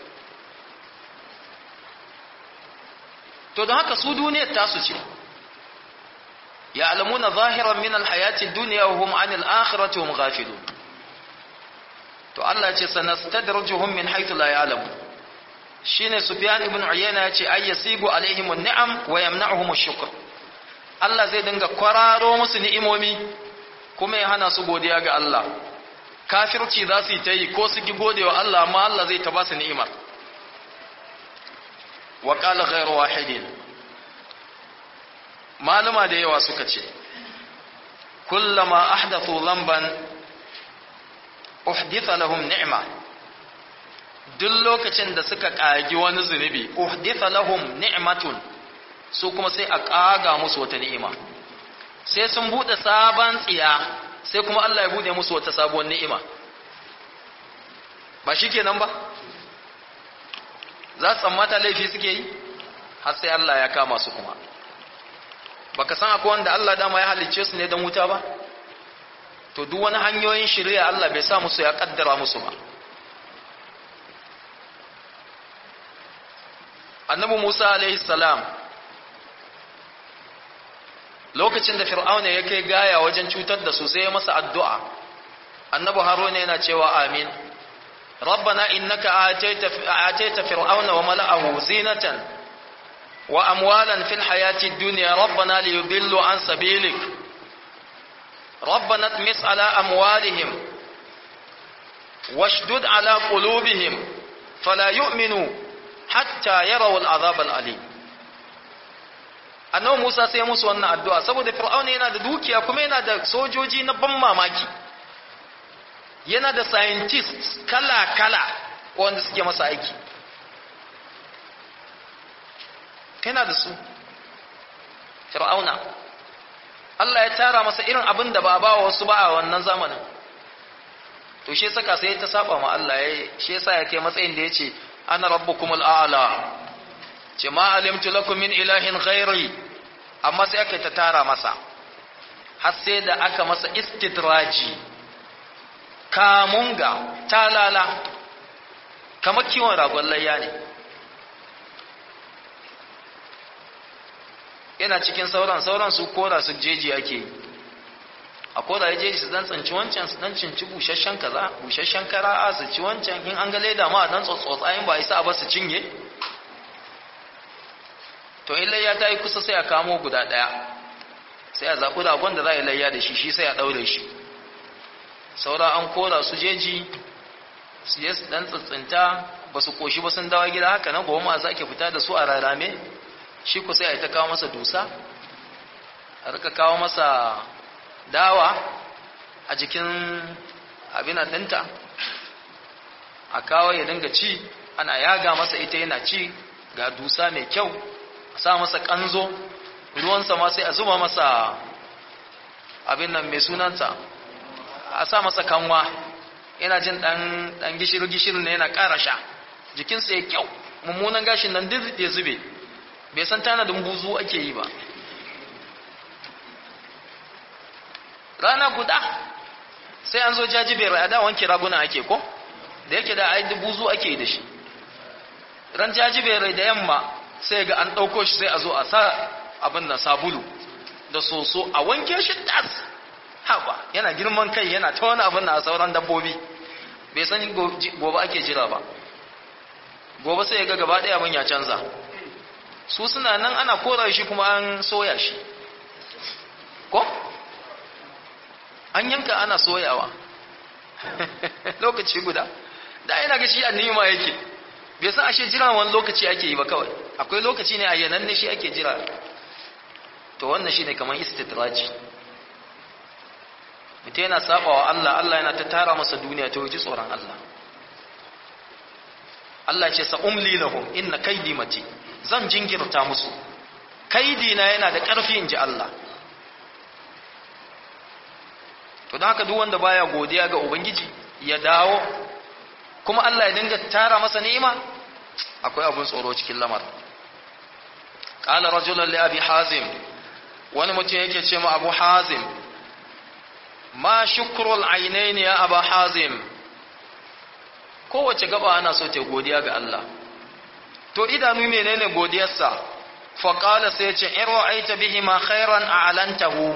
to don haka su duniyar tasu ce ya alamuna zahiran min alhayatin duniya wa hum anil akhirati hum ghafilun to Allah ya ce sanastadrijuhum min haythu la ya'lamu shine Sufyan ibn Uyayna ya ce ay yasibu alaihim an-ni'am wa yamna'uhum ash-shukr Allah zai dinga kwararo musu ni'imomi kuma ya hana su godiya ga Allah kafirci za su yi ta yi ko su ki gode wa Allah amma Allah zai ta ba su ni'imar wa qala ghayru wahidin maluma da yawa suka ce kullama ahdathu dhanban uhditha lahum ni'ma duk lokacin da suka kagi wani zunubi uhditha lahum ni'matun su kuma sai a kaga musu wata ni'ima sai sun bude sabon tsiya sai kuma Allah ya bude musu wata sabuwar ni'ima ba shi kenan ba za su tsammata laifi suke yi har sai Allah ya kama su kuma baka san akwai wanda Allah dama ya halicce su ne don wuta ba to duk wani hanyoyin shirya Allah bai sa musu ya kaddara musu ba annabi Musa alaihi salam lokacin da fir'auna ya kai gaya wajen cutar da su sai ya masa addu'a annabi haruna yana cewa amin rabbana innaka ataita fir'auna wa mala'ahu zinatan wa amwalan fil hayati dunya rabbana liyudillu an sabilik rabbana tmis ala amwalihim washdud ala qulubihim fala yu'minu hatta yarawu al'azab al'alim annabi Musa sai musu wannan addu'a saboda Fir'auna yana da dukiya kuma yana da sojoji na ban mamaki yana da scientists kala-kala wanda suke masa aiki yana da su Fir'auna Allah ya tara masa irin abin da ba ba wasu ba a wannan zamanin to shi saka sai ta saba ma Allah ya shi yasa ya kai matsayin da yace ana rabbukumul a'la ce ma alimtu lakum min ilahin ghairi amma sai aka ta tara masa har sai da aka masa istidraji kamunga talala kamar kiwon ragon layya ne yana cikin sauran sauran su kora su jeji ake yi a kora ya jeji su dan tsanci wancan su dan cinci busasshen kaza busasshen kara'a su ci wancan in an ga leda ma dan tsotsotsa in ba isa ba su cinye to in layya ta yi kusa sai a kamo guda ɗaya sai a zaɓi ragon da za a yi layya da shi shi sai a ɗaure shi saura an kora su jeji su yi su ɗan tsintsinta ba su ƙoshi ba sun dawa gida haka nan gobe ma za ke fita da su a rarame shi ku sai a yi ta kawo masa dusa a rika kawo masa dawa a jikin abin ɗinta a kawo ya dinga ci ana yaga masa ita yana ci ga dusa mai kyau a sa masa kanzo ruwansa ma sai a zuba masa abin nan mai sunansa a sa masa kanwa yana jin dan dan gishiri gishiri ne yana ƙara sha jikinsa ya kyau mummunan gashin nan duk ya zube bai san tanadin buzu ake yi ba rana guda sai an zo jajibere a da wanke raguna ake ko da yake da ai buzu ake yi da shi ran jajibere da yamma sai ga an ɗauko shi sai a zo a sa abin da sabulu da soso a wanke shi tas haba yana girman kai yana ta wani abin da a sauran dabbobi bai san gobe ake jira ba gobe sai ga gaba ɗaya abin ya canza su suna nan ana kora shi kuma an soya shi ko an yanka ana soyawa lokaci guda da yana ga shi annima yake bai san ashe jira wani lokaci ake yi ba kawai akwai lokaci ne a yanan ne shi ake jira to wannan shi ne kamar istitraji mutum yana saba wa Allah Allah yana ta tara masa duniya ta wuji tsoron Allah Allah ce sa umli lahum inna kaidi mati zan jingirta musu kaidi na yana da ƙarfi in ji Allah to don haka duk wanda baya godiya ga ubangiji ya dawo kuma Allah ya dinga tara masa ni'ima akwai abun tsoro cikin lamar qala rajulun li abi hazim wani mutum yake ce ma abu hazim ma shukrul ainain ya aba hazim kowace gaba ana so ta godiya ga Allah to idanu menene godiyarsa fa qala sai ya ce in ra'aita bihi ma khairan a'lantahu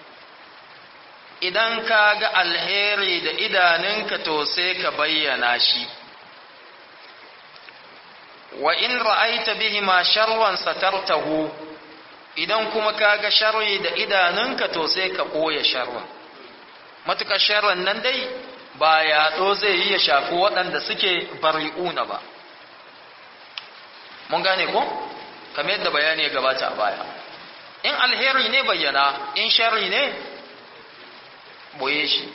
idan ka ga alheri da idanunka to sai ka bayyana shi wa in ra'aita bihi ma sharran satartahu idan kuma ka ga sharri da idanunka to sai ka ɓoye sharran matuƙar sharran nan dai ba yaɗo zai yi ya shafi waɗanda suke bari'una ba mun gane ko kamar yadda bayani ya gabata a baya in alheri ne bayyana in sharri ne boye shi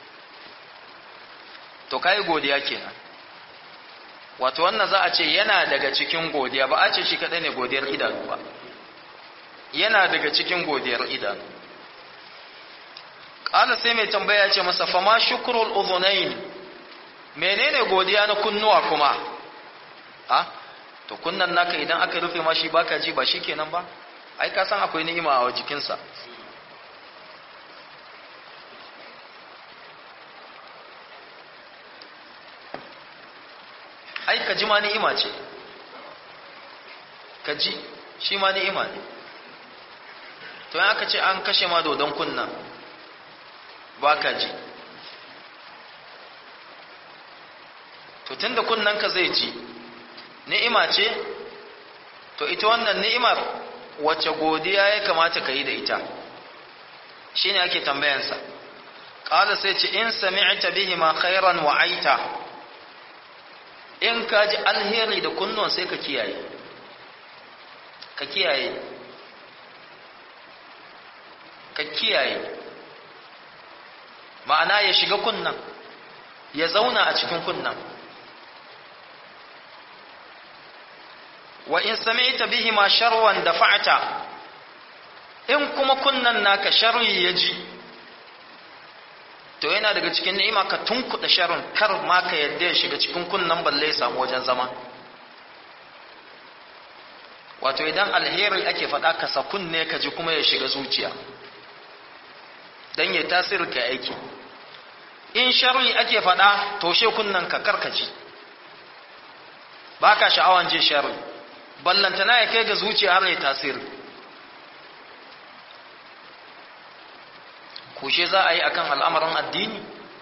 to kai godiya kenan wato wannan za a ce yana daga cikin godiya ba a ce shi kadai ne godiyar idanu ba yana daga cikin godiyar idanu ƙala sai mai tambaya ce masa fama shukrul udhunain menene godiya na kunnuwa kuma a to kunnan naka idan aka rufe ma shi baka ji ba shikenan ba ai ka san akwai ni'ima a jikinsa ai ka ji ma ni'ima ce ka ji shi ma ni'ima ne to yan aka ce an kashe ma dodon kunna ba ka ji to tunda kunnan ka zai ji ni'ima ce to ita wannan ni'imar wacce godiya ya kamata ka yi da ita shine ake tambayansa qala sai ce in sami'ta bihi ma khairan wa aita in ka ji alheri da kunnon sai ka kiyaye ka kiyaye ka kiyaye ma'ana ya shiga kunnan ya zauna a cikin kunnan wa in sami'ta bihi ma sharwan dafa'ta in kuma kunnan naka sharri ya ji to yana daga cikin ni'ima ka tunkuɗa sharrin kar ma ka yadda ya shiga cikin kunnan balle ya samu wajen zama wato idan alheri ake faɗa ka sa kunne ka ji kuma ya shiga zuciya don ya tasiri ka aiki in sharri ake faɗa toshe kunnen ka karkaci ba ka sha'awan je sharri ballantana ya kai ga zuciya har ya tasiri kushe za a yi akan al'amarin addini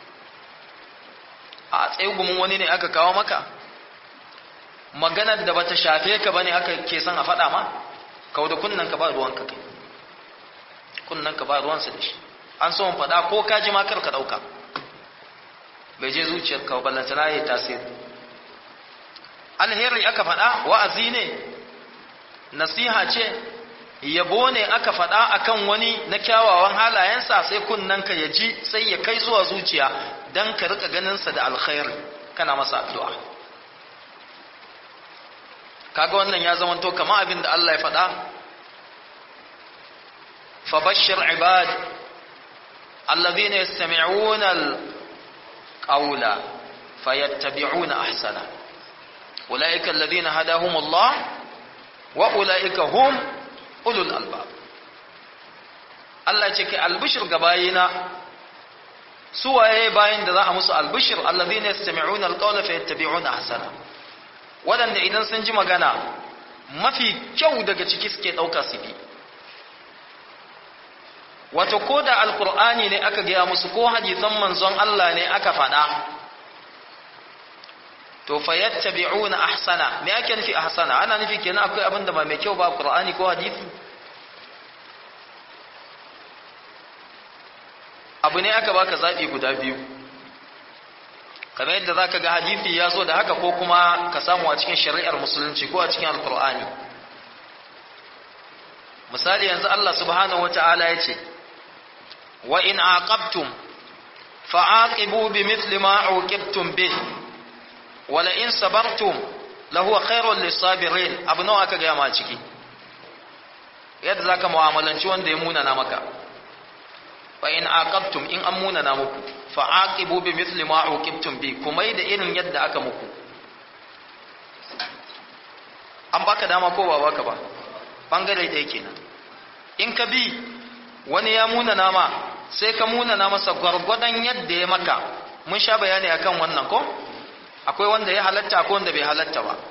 a tsegumin wani ne aka kawo maka maganar da bata shafe ka bane aka ke son a faɗa ma kawo da kunnan ka ba ruwan ka kai kunnan ka ba ruwansa da shi an so faɗa ko ka ji makar ka ɗauka bai je zuciyar ka ballanta na yi tasiri alheri aka faɗa wa'azi ne nasiha ce yabo ne aka faɗa akan wani na kyawawan halayensa sai kunnanka ya ji sai ya kai zuwa zuciya don ka rika ganinsa da alkhairi kana masa addu'a kaga wannan ya zama to kama abin da Allah ya faɗa fabashir ibad allazina yastami'una alqawla fayattabi'una ahsana ulaika allazina hadahumullah wa ulaika hum ulul albab Allah ce kai albishir ga bayina su waye bayin da za a musu albishir allazina yastami'una alqawla fayattabi'una ahsana wadanda idan sun ji magana mafi kyau daga ciki suke dauka su bi wato ko da alqur'ani ne aka gaya musu ko hadisan manzon Allah ne aka faɗa to fayattabi'una ahsana me ake nufi ahsana ana nufi kenan akwai abin da ba mai kyau ba qur'ani ko hadisi abu ne aka baka zabi guda biyu kamar yadda zaka ga hadisi ya zo da haka ko kuma ka samu a cikin shari'ar musulunci ko a cikin alqur'ani misali yanzu Allah subhanahu wata'ala ya ce wa in aqabtum fa'aqibu bimithli ma uqibtum bihi wala in sabartum lahuwa khairul lisabirin abu nawa aka gaya ma ciki yadda zaka mu'amalanci wanda ya munana maka fa in aqabtum in an munana muku fa aqibu bi mithli ma uqibtum bi kuma da irin yadda aka muku an baka dama ko ba baka ba bangare ɗaya kenan in ka bi wani ya munana ma sai ka munana masa gwargwadon yadda ya maka mun sha bayani akan wannan ko akwai wanda ya halatta akwai wanda bai halatta ba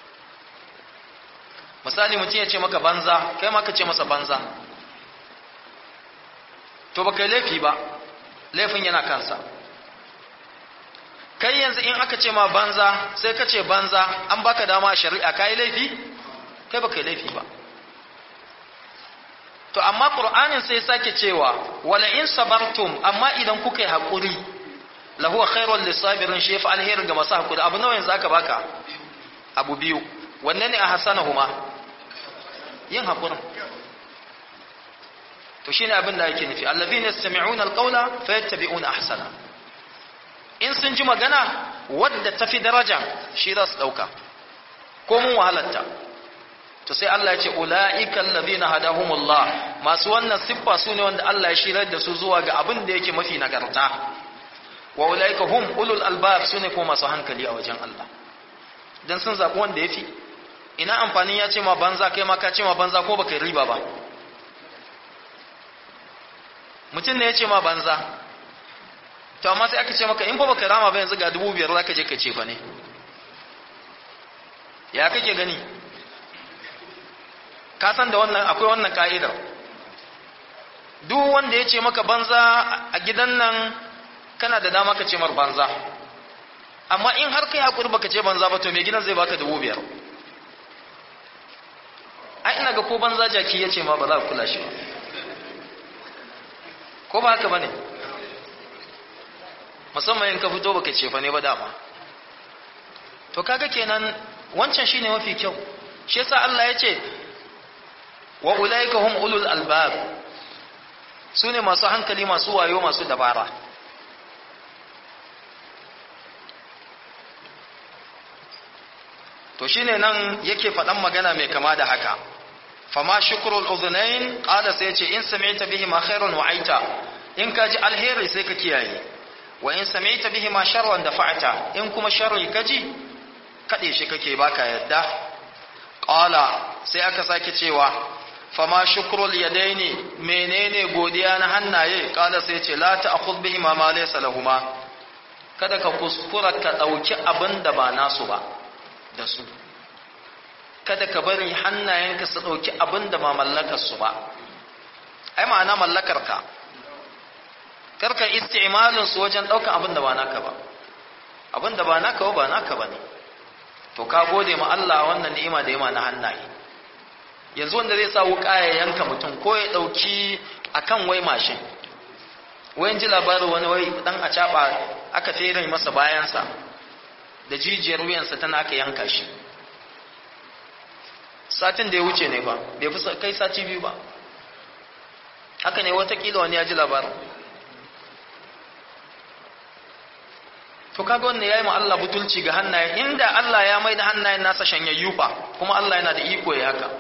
misali mutum ya ce maka banza kai ma ka ce masa banza to ba kai laifi ba laifin yana kansa kai yanzu in aka ce ma banza sai ka ce banza an baka dama a shari'a ka yi laifi kai ba kai laifi ba to amma ƙur'anin sai sake cewa wala in sabartum amma idan kuka yi haƙuri lahuwa khairul lisabirin shi fa alherin ga masu hakuri abu nawa yanzu aka baka abu biyu wanne ne a hasanahuma yin hakurin to shine abin da yake nufi allazina yastami'una alqawla fayattabi'una ahsana in sun ji magana wadda tafi daraja shi za su dauka ko mun wahalarta to sai Allah ya ce ulaika allazina hadahumullah masu wannan siffa su ne wanda Allah ya shirar da su zuwa ga abin da yake mafi nagarta wa ulaika hum ulul albab sune ko masu hankali a wajen Allah dan sun zabi wanda yafi ina amfanin ya ce ma banza kai ma ka ce ma banza ko baka riba ba mutum ne ya ce ma banza to amma sai aka ce maka in fa baka rama ba yanzu ga dubu biyar zaka je ka ce fa ne ya kake gani ka san da wannan akwai wannan ka'idar duk wanda ya ce maka banza a gidan nan kana da dama ka ce mar banza amma in har kai hakuri baka ce banza ba to mai gidan zai baka dubu biyar ai ina ga ko banza jaki ya ce ma ba za ka kula shi ba ko ba haka bane musamman in ka fito baka ce fa ne ba dama to kaga kenan wancan shine mafi kyau shi yasa Allah ya ce wa ulaika hum ulul albab sune masu hankali masu wayo masu dabara to shine nan yake faɗan magana mai kama da haka fama shukrul udhunain qala sai yace in sami'ta bihi ma khairun wa aita in ka ji alheri sai ka kiyaye wa in sami'ta bihi ma sharran dafa'ta in kuma sharri kaji kade shi kake baka yadda qala sai aka sake cewa fama shukrul yadaini menene godiya na hannaye qala sai yace la ta'khudh bihi ma ma laysa lahumu kada ka kuskura ka dauki abin da ba nasu ba da su kada ka bari hannayenka su ɗauki abin da ma mallakarsu ba ai ma'ana mallakarka karka isti'malin su wajen ɗaukan abin da ba naka ba abin da ba naka ba ba naka ba ne to ka gode ma Allah wannan ni'ima da yima na hannaye yanzu wanda zai sa wuƙa ya yanka mutum ko ya ɗauki akan wai mashin wayan ji labarin wani wai dan a caɓa aka fere masa bayansa da jijiyar wuyansa tana aka yanka shi satin da ya wuce ne ba bai fi kai sati biyu ba haka ne watakila wani ya ji labarin to kaga wannan yayi ma Allah butulci ga hannaye inda Allah ya mai da hannayen nasa shanyayyu fa kuma Allah yana da iko ya haka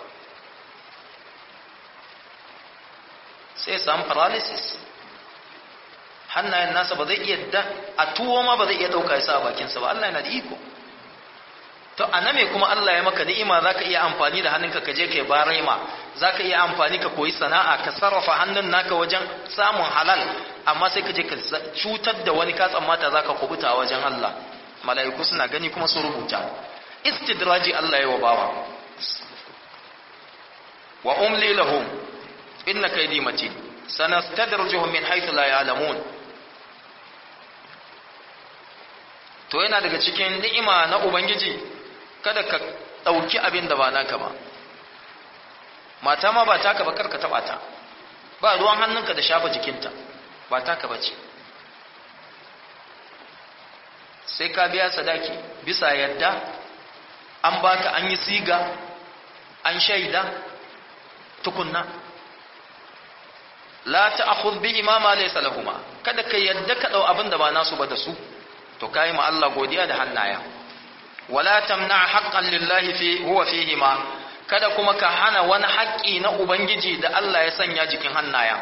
sai samu paralysis hannayen nasa ba zai iya da a tuwo ma ba zai iya dauka ya sa bakinsa ba Allah yana da iko to a me kuma Allah ya maka ni'ima zaka iya amfani da hannunka ka je kai barema zaka iya amfani ka koyi sana'a ka sarrafa hannun naka wajen samun halal amma sai ka je ka cutar da wani ka tsammata zaka kubuta a wajen Allah mala'iku suna gani kuma su rubuta istidraji Allah ya wa bawa wa umli lahum inna kaydi matin sanastadrijuhum min haythu la ya'lamun to yana daga cikin ni'ima na ubangiji kada ka ɗauki abin da ba naka ba mata ma ba taka ba karka taɓa ta ba ruwan hannunka da shafa jikinta ba taka ba ce sai ka biya sadaki bisa yadda an baka an yi siga an shaida tukunna la ta'khudh bi imama laysa lahumma kada ka yadda ka dau abin da ba nasu ba da su to kai ma Allah godiya da hannaya wala tamna haqqan lillahi fi huwa fihi ma kada kuma ka hana wani haƙƙi na ubangiji da Allah ya sanya jikin hannaya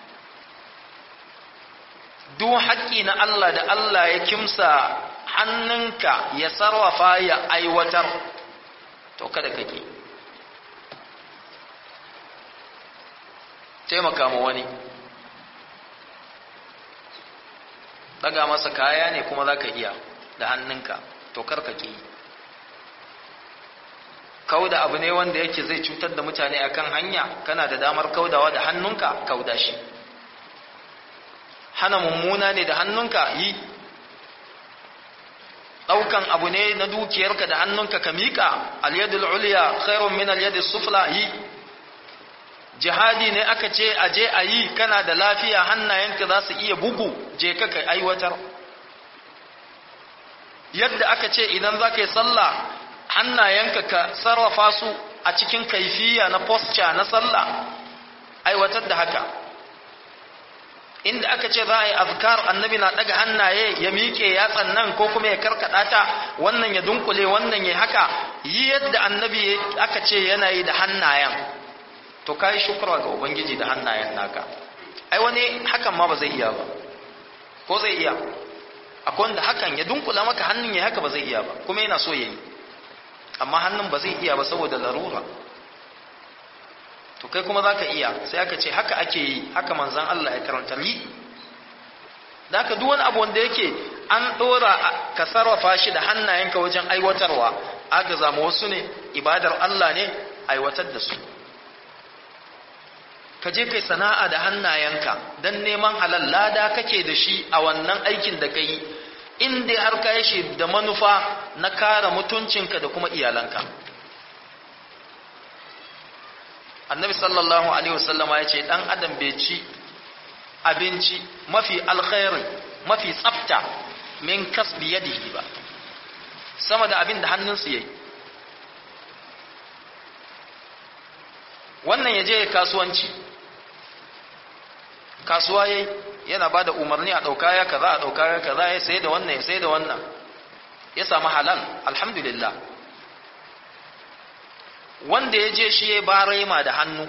duk haƙƙi na Allah da Allah ya kimsa hannunka ya sarrafa ya aiwatar to kada kake taimaka ma wani daga masa kaya ne kuma za ka iya da hannunka to karkake kauda abu ne wanda yake zai cutar da mutane akan hanya kana da damar kaudawa da hannunka kauda shi hana mummuna ne da hannunka yi ɗaukan abu ne na dukiyarka da hannunka ka miƙa alyadul uliya khairun min alyadis sufla yi jihadi ne aka ce a je a yi kana da lafiya hannayenka za su iya bugu je ka kai aiwatar yadda aka ce idan za ka yi sallah hannayenka ka sarrafa su a cikin kaifiya na posture na sallah aiwatar da haka inda aka ce za a yi azkar annabi na daga hannaye ya miƙe yatsan nan ko kuma ya karkada ta wannan ya dunkule wannan ya haka yi yadda annabi aka ce yana yi da hannayen to kai shukra ga ubangiji da hannayen naka ai wani hakan ma ba zai iya ba ko zai iya akwai wanda hakan ya dunkula maka hannun ya haka ba zai iya ba kuma yana so yayi amma hannun ba zai iya ba saboda larura to kai kuma zaka iya sai aka ce haka ake yi haka manzon Allah ya karanta yi da haka duk wani abu wanda yake an dora ka sarrafa shi da hannayenka wajen aiwatarwa agaza ma wasu ne ibadar Allah ne aiwatar da su ka je kai sana'a da hannayenka don neman halal lada kake da shi a wannan aikin da ka yi in dai har ka yi shi da manufa na kare mutuncinka da kuma iyalanka annabi sallallahu alaihi wasallama ya ce dan adam bai ci abinci mafi alkhairi mafi tsafta min kasbi yadihi ba sama da abin da hannunsu yayi wannan ya je kasuwanci kasuwa yayi yana ba da umarni a ɗauka ya kaza a ɗauka ya kaza ya sai da wannan ya sai da wannan ya samu halal alhamdulillah wanda ya je shi ya barema da hannu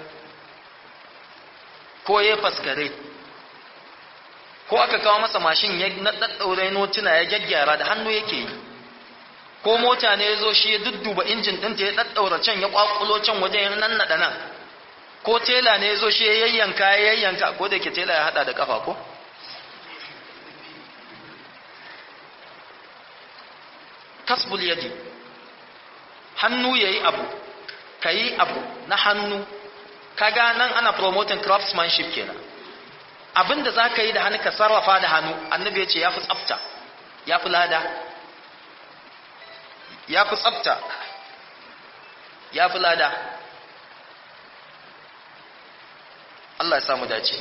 ko ya faskare ko aka kawo masa mashin ya ɗaɗɗaure notuna ya gyaggyara da hannu yake yi ko mota ne ya zo shi ya dudduba injin ɗinta ya ɗaɗɗaura can ya ƙwaƙulo can wajen ya nannaɗa nan ko tela ne ya zo shi ya yayyanka ya yayyanka ko da ke tela ya haɗa da ƙafa ko kasbul yadi hannu ya yi abu ka yi abu na hannu kaga nan ana promoting craftsmanship kenan abinda za ka yi da hannu ka sarrafa da hannu annabi ya ce ya fi tsafta ya fi lada ya fi tsafta ya fi lada Allah ya samu dace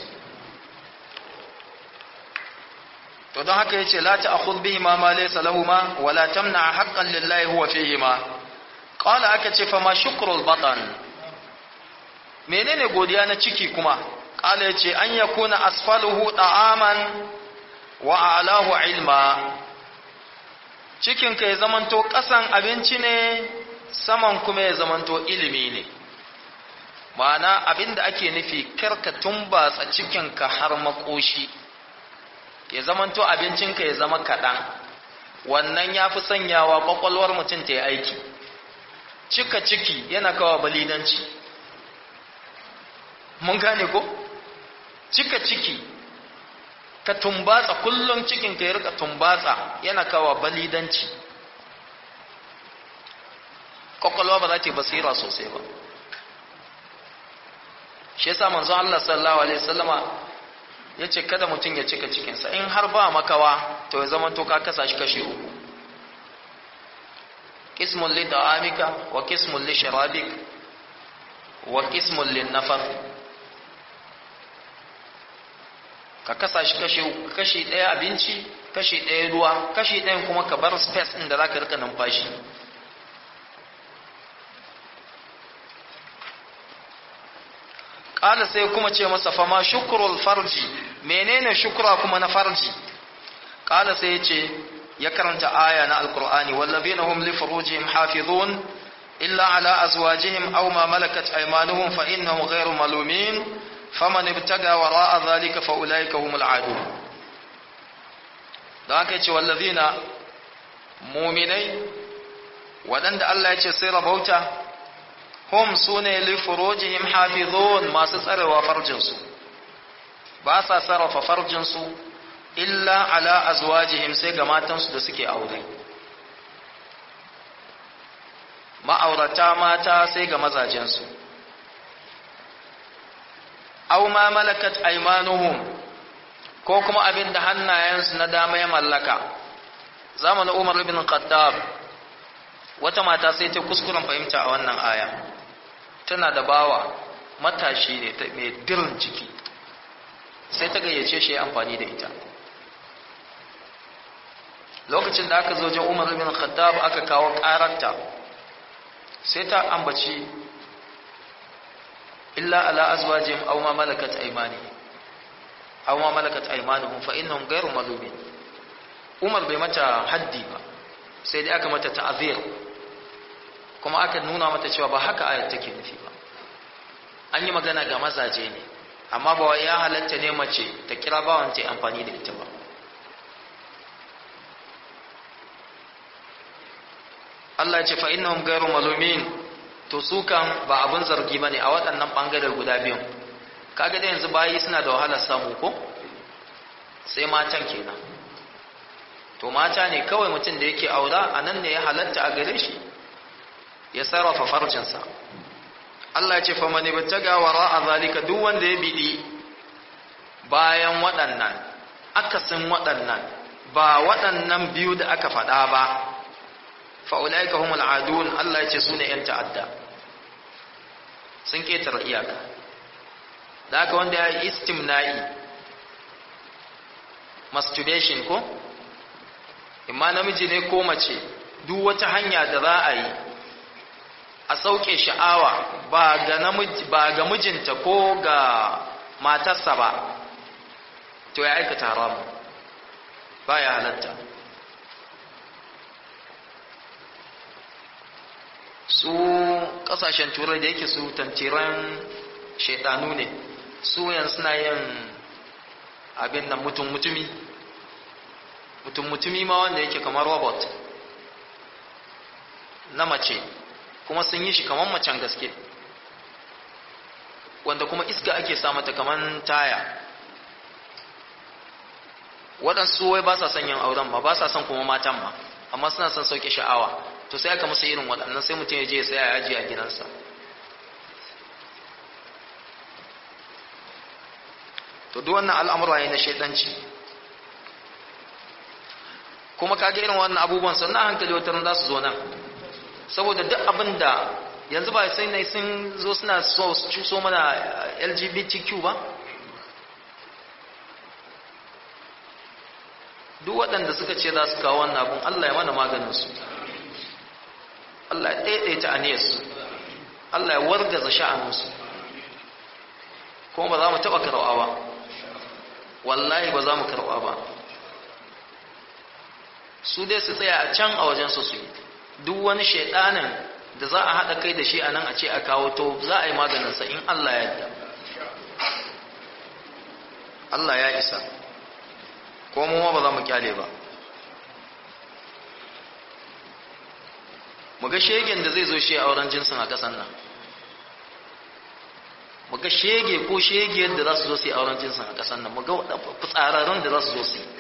to don haka yace la ta'khudh bihi ma ma laysa lahumma wa la tamna haqqan lillahi huwa fihima qala aka ce fa ma shukrul batan menene godiya na ciki kuma qala yace an yakuna asfaluhu ta'aman wa a'lahu ilma cikin ka ya zamanto kasan abinci ne saman kuma ya zamanto ilimi ne ma'ana abinda ake nufi karka tumbatsa cikinka har makoshi ya zamanto abincinka ya zama kaɗan wannan ya fi sanyawa ƙwaƙwalwar mutum ta yi aiki cika ciki yana kawo balidanci mun gane ko cika ciki ka tumbatsa kullum cikinka ya rika tumbatsa yana kawo balidanci ƙwaƙwalwa ba za ta yi basira sosai ba shi yasa manzo Allah sallallahu alaihi wasallama ya ce kada mutum ya cika cikinsa in har ba makawa to ya zama to ka kasa shi kashe uku kismun li da'amika wa kismun li sharabik wa kismun li nafar ka kasa shi kashe uku kashi ɗaya abinci kashi ɗaya ruwa kashi ɗayan kuma ka bar space ɗin da za ka rika numfashi ƙala sai kuma ce masa fama shukurul farji menene shukura kuma na farji ƙala sai ya ce ya karanta aya na alkur'ani wallazina hum li furujihim hafizun illa ala azwajihim aw ma malakat aymanuhum fa innahum ghayru malumin faman ibtaga wara'a dhalika fa ulaika humul adun da haka ce wallazina mu'minai waɗanda Allah ya ce sai rabauta hum sune li furujihim hafizun masu tsarewa farjinsu ba sa sarrafa farjinsu illa ala azwajihim sai ga matansu da suke aure ma'aurata mata sai ga mazajensu aw ma malakat aymanuhum ko kuma abin da hannayensu na dama ya mallaka zamanin Umar ibn Khattab wata mata sai ta kuskuren fahimta a wannan aya tana da bawa matashi ne mai dirin ciki sai ta gayyace shi ya amfani da ita lokacin da aka zo jin umar bin khattab aka kawo ƙararta sai ta ambaci illa ala azwajihim aw ma malakat aymani aw ma malakat aymanuhum fa innahum ghayru malumin umar bai mata haddi ba sai dai aka mata ta'zir kuma aka nuna mata cewa ba haka ayat take nufi ba an yi magana ga mazaje ne amma ba ya halatta ne mace ta kira bawan ta amfani da ita ba Allah ya ce fa innahum ghayru malumin to su kan ba abun zargi bane a waɗannan bangare guda biyun kaga da yanzu bayi suna da wahalar samu ko sai matan kenan to mata ne kawai mutum da yake aura a nan ne ya halatta a gare shi ya sarrafa farcinsa Allah ce fa mani battaga wara a zalika duk wanda ya bidi bayan waɗannan akasin waɗannan ba waɗannan biyu da aka faɗa ba fa ulaika humul adun Allah ya ce su ne yan ta'adda sun ketare iyaka da haka wanda ya yi istimna'i masturbation ko imma namiji ne ko mace duk wata hanya da za a yi a sauke sha'awa ba ga namiji ba ga mijinta ko ga matarsa ba to ya aikata haramu ba ya halatta su kasashen turai da yake su tantiran shaidanu ne su yan suna yin abin nan mutum mutumi mutum mutumi ma wanda yake kamar robot na mace kuma sun yi shi kamar macen gaske wanda kuma iska ake sa mata kamar taya waɗansu wai ba sa son yin auren ba ba sa son kuma matan ma amma suna son sauke sha'awa to sai aka musu irin waɗannan sai mutum ya je ya saya yaji a gidansa to duk wannan al'amura ne na shaidanci kuma kage irin wannan abubuwan sannan hankali wata za su zo nan saboda duk abin da yanzu ba sai ne sun zo suna so su cuso mana lgbtq ba duk waɗanda suka ce za su kawo wannan abun allah ya mana maganinsu allah ya ɗaiɗaita aniyarsu allah ya wargaza sha'aninsu kuma ba za mu taɓa karɓa ba wallahi ba za mu karɓa ba su dai su tsaya a can a wajen su su yi duk wani shaidanin da za a haɗa kai da shi a nan a ce a kawo to za a yi maganinsa in Allah ya yadda Allah ya isa ko mu ba za mu kyale ba mu ga shegen da zai zo shi a wurin jinsin a ƙasan nan mu ga shege ko shegiyar da za su zo su yi auren jinsin a ƙasar nan mu ga fitsararren da za su zo su yi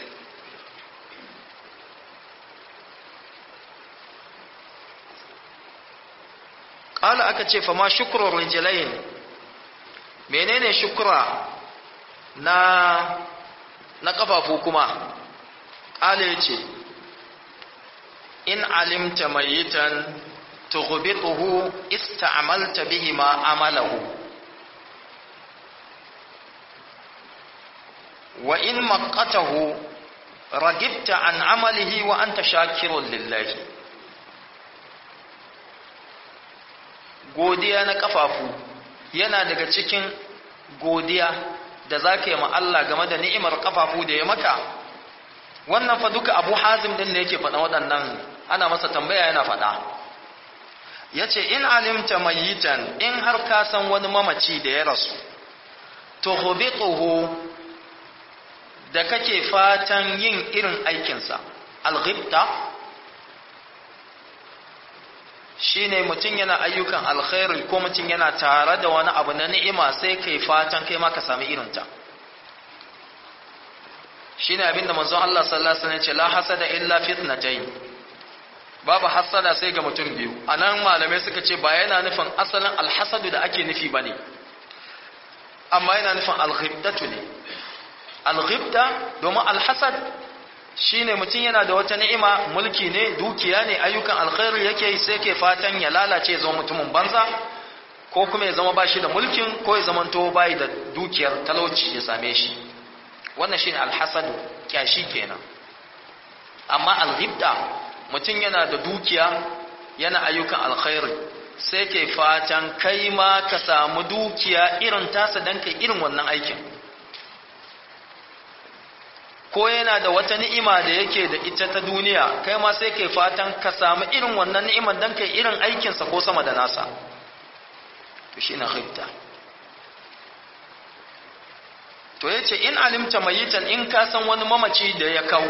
ƙala aka ce fama shukurar rijalayin menene shukura na na ƙafafu kuma ƙala ya ce in alimta mayitan tughbituhu ista'malta bihi ma amalahu وإن مقته رجبت عن عمله وأنت شاكر لله godiya na kafafu yana daga cikin godiya da za ka yi ma Allah game da ni'imar kafafu da ya maka wannan fa duka abu hazim din da yake faɗa waɗannan ana masa tambaya yana faɗa ya ce in alimta mayitan in har ka san wani mamaci da ya rasu to hubituhu da kake fatan yin irin aikinsa alghibta shine mutum yana ayyukan alkhairi ko mutum yana tare da wani abu na ni'ima sai kai fatan kai ma ka sami irinta shine abinda manzon Allah sallallahu alaihi wasallam ya ce la hasada illa fitnatayn babu hasada sai ga mutum biyu anan malamai suka ce ba yana nufin asalin alhasadu da ake nufi bane amma yana nufin alghibdatu ne alghibda domin alhasad shine mutum yana da wata ni'ima mulki ne dukiya ne ayyukan alkhairi yake yi sai ke fatan ya lalace ya zama mutumin banza ko kuma ya zama ba shi da mulkin ko ya zama to bai da dukiyar talauci ya same shi wannan shine alhasad kyashi kenan amma alghibda mutum yana da dukiya yana ayyukan alkhairi sai ke fatan kai ma ka samu dukiya irin tasa dan kai irin wannan aikin ko yana da wata ni'ima da yake da ita ta duniya kai ma sai kai fatan ka samu irin wannan ni'imar dan kai irin aikinsa ko sama da nasa to shi na ghibta to yace in alimta mayitan in ka san wani mamaci da ya kau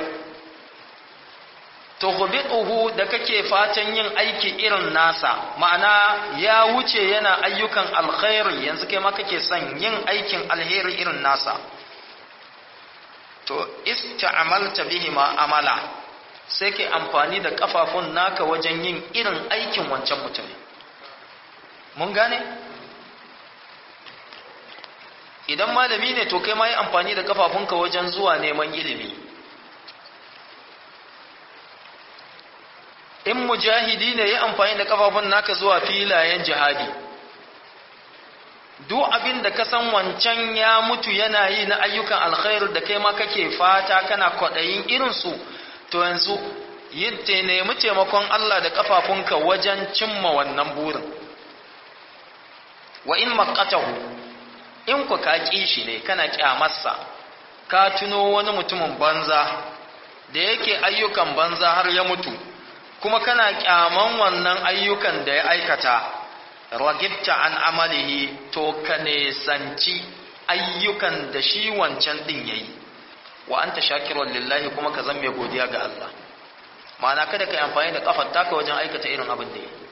to ghubituhu da kake fatan yin aiki irin nasa ma'ana ya wuce yana ayyukan alkhairi yanzu kai ma kake son yin aikin alheri irin nasa to ista'amalta bihi ma amala sai ke amfani da kafafun naka wajen yin irin aikin wancan mutum mun gane idan malami ne to kai ma yi amfani da kafafunka wajen zuwa neman ilimi in mujahidi ne yi amfani da kafafun naka zuwa filayen jihadi duk abin da ka san wancan ya mutu yana yi na ayyukan alkhairu da kai ma kake fata kana kwaɗayin irinsu to yanzu yin te nemi taimakon Allah da kafafunka wajen cimma wannan burin wa in maqatahu in ku ka ƙi shi ne kana ƙyamarsa ka tuno wani mutumin banza da yake ayyukan banza har ya mutu kuma kana ƙyaman wannan ayyukan da ya aikata ragibta an amalihi to ka nesanci ayyukan da shi wancan din yayi wa anta shakirun lillahi kuma ka zama godiya ga Allah ma'ana kada ka yi amfani da kafar taka wajen aikata irin abin da yayi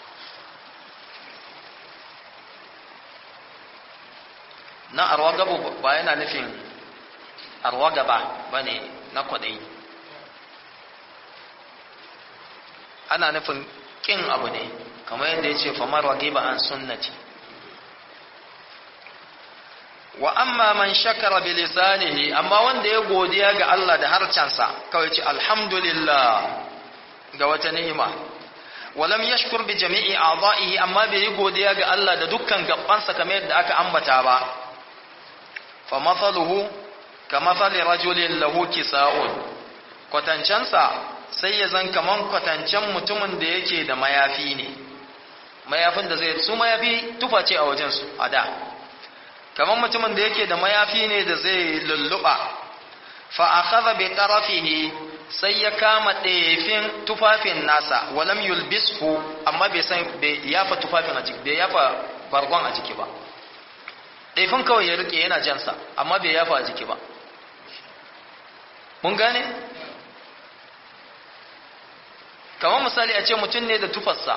na arwagabu ba yana nufin arwagaba ba ne na kwaɗayi ana nufin ƙin abu ne kamar yadda ya ce famar wagiba an sunnati wa amma man shakara bi lisanihi amma wanda ya godiya ga Allah da harcansa kawai ce alhamdulillah ga wata ni'ima walam yashkur bi jami'i a'dha'ihi amma bai yi godiya ga Allah da dukkan gabansa kamar yadda aka ambata ba fa mathaluhu ka mathali rajulin lahu kisa'un kwatancansa sai ya zan kaman kwatancen mutumin da yake da mayafi ne mayafin da zai su mayafi tufa ce a wajen su a da kaman mutumin da yake da mayafi ne da zai lulluɓa fa akhadha bi tarafihi sai ya kama ɗefin tufafin nasa walam yulbishu amma bai san bai yafa tufafin a jiki bai yafa bargon a jiki ba ɗefin kawai ya rike yana jansa amma bai yafa a jiki ba mun gane kamar misali a ce mutum ne da tufarsa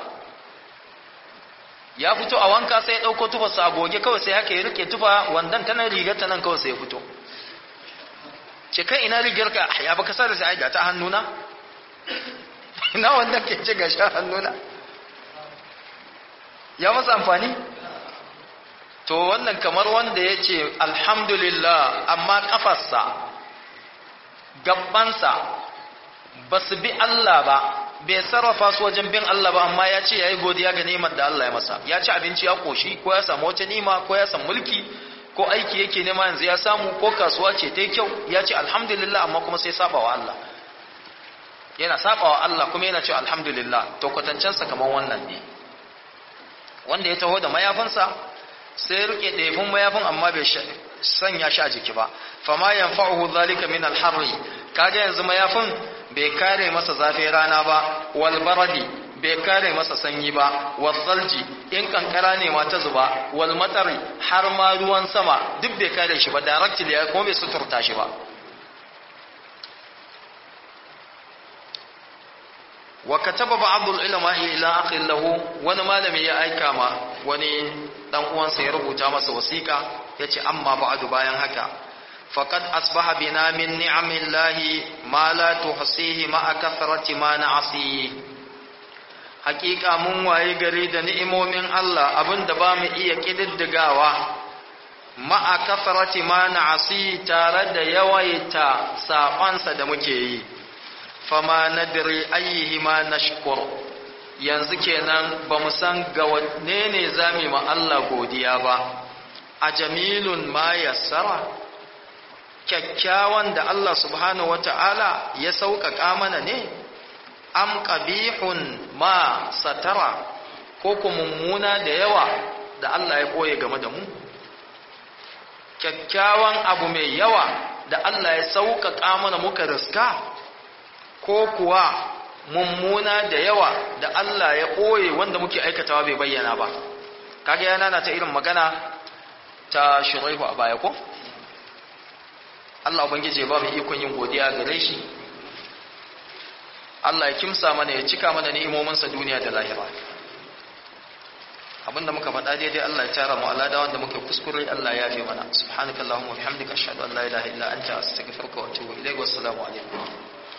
ya fito a wanka sai ya ɗauko tufarsa a goge kawai sai haka ya rike tufa wandan ta nan rigar ta nan kawai sai ya fito ce kai ina rigar ka ya baka sa da sai ga ta hannuna ina wanda ke ce ga sha hannuna ya masa amfani to wannan kamar wanda ya ce alhamdulillah amma kafarsa gabbansa ba su bi Allah ba bai sarrafa su wajen bin Allah ba amma ya ce ya yi godiya ga neman da Allah ya masa ya ci abinci ya koshi ko ya samu wata nima ko ya samu mulki ko aiki yake nema yanzu ya samu ko kasuwa ce ta yi kyau ya ce alhamdulillah amma kuma sai saba wa Allah yana saba wa Allah kuma yana ce alhamdulillah to kwatancensa kamar wannan ne wanda ya taho da mayafinsa sai ya rike ɗaifin mayafin amma bai sanya shi a jiki ba fama yanfa'uhu zalika min al-harri kaga yanzu mayafin bai kare masa zafin rana ba wal baradi bai kare masa sanyi ba wal salji in kankara ne ma ta zuba wal matari har ma ruwan sama duk bai kare shi ba directly ya kuma bai suturta shi ba wa kataba ba'd al-ulama ila akhi lahu wani malami ya aika ma wani dan uwansa ya rubuta masa wasiqa yace amma ba'du bayan haka faqad asbaha bina min ni'amillahi ma la tuhsihi ma kathrati ma na'si hakika mun waye gari da ni'imomin Allah abinda ba mu iya kididdigawa ma kathrati ma na'si tare da yawaita sabansa da muke yi fama nadri ayyihi ma nashkur yanzu kenan ba mu san ga wanne ne zamu ma Allah godiya ba a jamilun ma yassara kyakkyawan da Allah subhanahu wata'ala ya sauƙaƙa mana ne am qabihun ma satara ko ku mummuna da yawa da Allah ya koye game da mu kyakkyawan abu mai yawa da Allah ya sauƙaƙa mana muka riska ko kuwa mummuna da yawa da Allah ya ɓoye wanda muke aikatawa bai bayyana ba kaga yana na ta irin magana ta shuraihu a baya ko Allah ubangiji ya ba mu ikon yin godiya gare shi Allah ya kimsa mana ya cika mana ni'imominsa duniya da lahira abinda muka faɗa daidai Allah ya tara mu alada wanda muka kuskure Allah ya yafe mana subhanakallahumma wa bihamdika ashhadu an la ilaha illa anta astaghfiruka wa atubu ilayk wassalamu alaikum